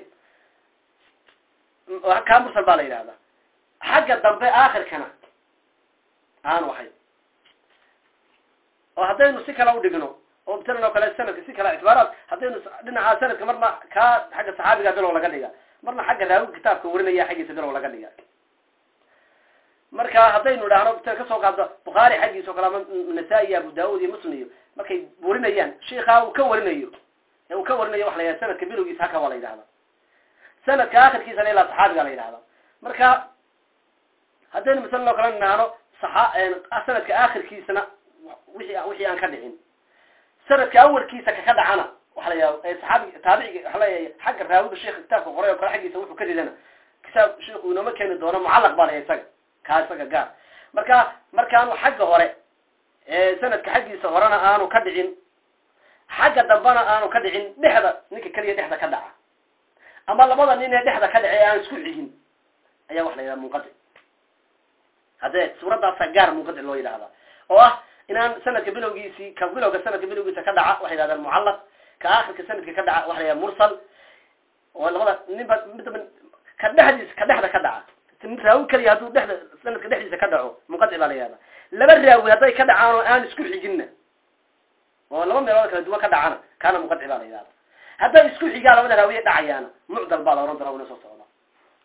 kaa mursal baa la yidhahdaa xagga dambe aakhirkana aanu ahayn oo haddaynu si kale udhigno oo matalan oo kale sanadka si kale ictibaaraad haddaynu dhinaca sanadka marna kaa xagga saxaabiga bilow laga dhiga marna xagga raawiga kitaabka warinaya xaggiisa bilow laga dhiga marka haddaynu idhaahno ta kasoo qaaddo bukhaari xaggiisa o kale ama nasaa-i iyo abu daawud iyo muslim iyo markay warinayaan shiikaa uu ka warinayo ee uu ka warinayo waxa la yidhahda sanadka bilowgiisa haka waa la yidhahda sanadka akhirkiisana ilaa saxaabiga la yidhahda marka haddaynu masalan oo kale idhaahno saxa sanadka akhirkiisana wixii wixii aan ka dhicin sanadka awalkiisa kaka dhacana waxa la yidhahda saxaabiga taabiciga waxa leeyahay xagga raawiga sheika kitaabka qoray oo kale xaggiisa wuxuu ka ridana kitaab sheiku inooma keeni doono mucallaq baa laya isaga kaa isaga gaar marka markaanu xagga hore sanadka xaggiisa horena aanu ka dhicin xagga dambena aanu ka dhicin dhexda ninka keliya dhexda ka dhaca ama labada nin ee dhexda ka dhacay aan isku xigin ayaa waxa la yidhaha munqadic haddee suuraddaasa gaar munqadic loo yidhahda oo ah inaan sanadka bilowgiisii ka bilowga sanadka bilowgiisa ka dhaca waxay yidhahdaan mucallaq ka aakhirka sanadka ka dhaca waxa la yidhaha mursal oo labada ninba midaba ka dhexdiisa ka dhexda ka dhaca raawi keliya hadduu dhexda sanadka dhexdiisa ka dhaco munqadic baa la yihahda laba raawi hadday ka dhacaan oo aan isku xijinna oo laba meelood kala duwan ka dhacana kaana munqadic baa la yihahda hadday isku xigaan labada raawiye dhacayaana mucdal baa la ohan doona wana soo socda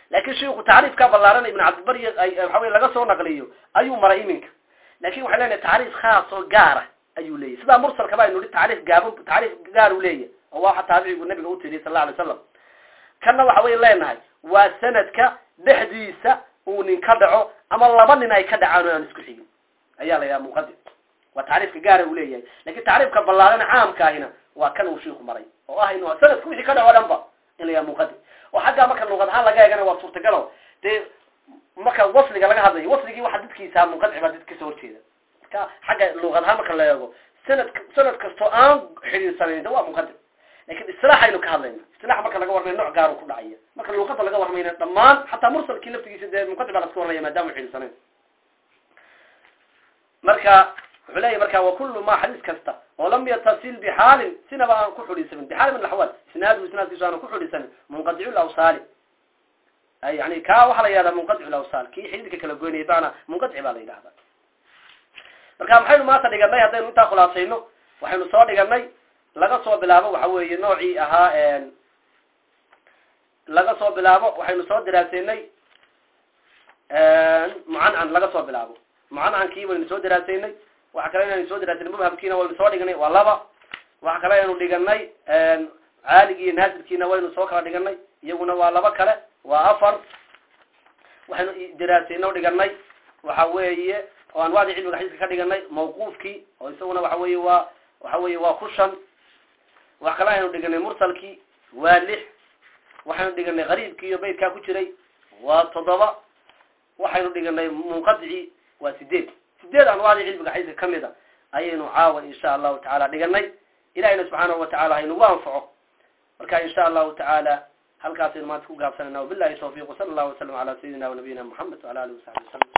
laakin sheiku tacriifka ballaaran ibn cabdilbari waxa wey laga soo naqliyo ayuu maray iminka lakin waxay lenahay tacriif khaas oo gaara ayuu leeyahy sidaa mursalkaba aynu hi tacriif gaab tacriif gaar u leeyahy oo waa taabicigu nabiga utiriy sal la alay slam kanna waxa wey leenahay waa sanadka dhexdiisa uu nin ka dhaco ama laba nin ay ka dhacaan oo aan isku xigin ayaa la yidhaha munqatic waa tacriifka gaara uu leeyahay lakin tacriifka ballaaran caamkaahina waa kan uu shiiku maray oo ah inu sanadka wixii ka dhaco dhan ba in la yaha munqatic oo xaggaa marka luqad ahaan laga eegana waa suurtagalo dee marka wasliga laga hadlayo wasligii waxa dadkiisa munqadic baa dad kasoo horjeeda marka xagga luqad ahaan marka la eego sanad sanad kastoo aan xidhiirsanayn de waa munqadic lakin isilaaxaynu ka hadlayna isilaax marka laga warmayo nooc gaaru ku dhacaya marka luqada laga warmayna dhammaan xataa mursalkii laftigiisa dee munqadic baa laska warmaya maadaama xidhiirsanayn marka wuxuu leeyahy marka wakulu ma xadiis kasta oo lam yatasil bixaalin sinaba aan ku xudhiisanin bixaal min axwaal isnaadu isnaadkiisu aan ku xudhiisanin munqadicu lawsaali yani ka waxaa la yihahdaa munqadicu lawsaal kii xididka kala goynaya bana munqadici baa la yidhahda marka maxaynu maanta dhiganay haddaynu intaa khulaasayno waxaynu soo dhiganay laga soo bilaabo waxa weeye noocii ahaa laga soo bilaabo waxaynu soo daraasaynay mucancan laga soo bilaabo mucancankii waynu soo daraasaynay waxa kale inaynu soo daraasanay mubhamkiina waynu soo dhiganay waa laba waxa kale aynu dhiganay caaligii iyo naasilkiina waynu soo kala dhiganay iyaguna waa laba kale waa afar waxaynu daraasayno dhiganay waxa weeye oo anwaacdii cilmiga xadiiska ka dhiganay mawquufkii oo isaguna waxa weeye waa waxa weeye waa ku shan wax kale aynu dhiganay mursalkii waa lix waxaynu dhiganay qariibkii iyo beydkaa ku jiray waa toddoba waxaynu dhiganay munqadicii waa sideed sideed anwaacdii cilmiga xadiiska kamid a ayaynu caawa insha allahu tacaala dhiganay ilahina subxaanahu watacala haynugu anfaco marka insha allahu tacaala halkaasaynu maanta ku gaabsanayna wabilahi tawfiq wsala allahu wasalam ala sayidina wanabiyina muxamed wala alihi wasaxbi wasalam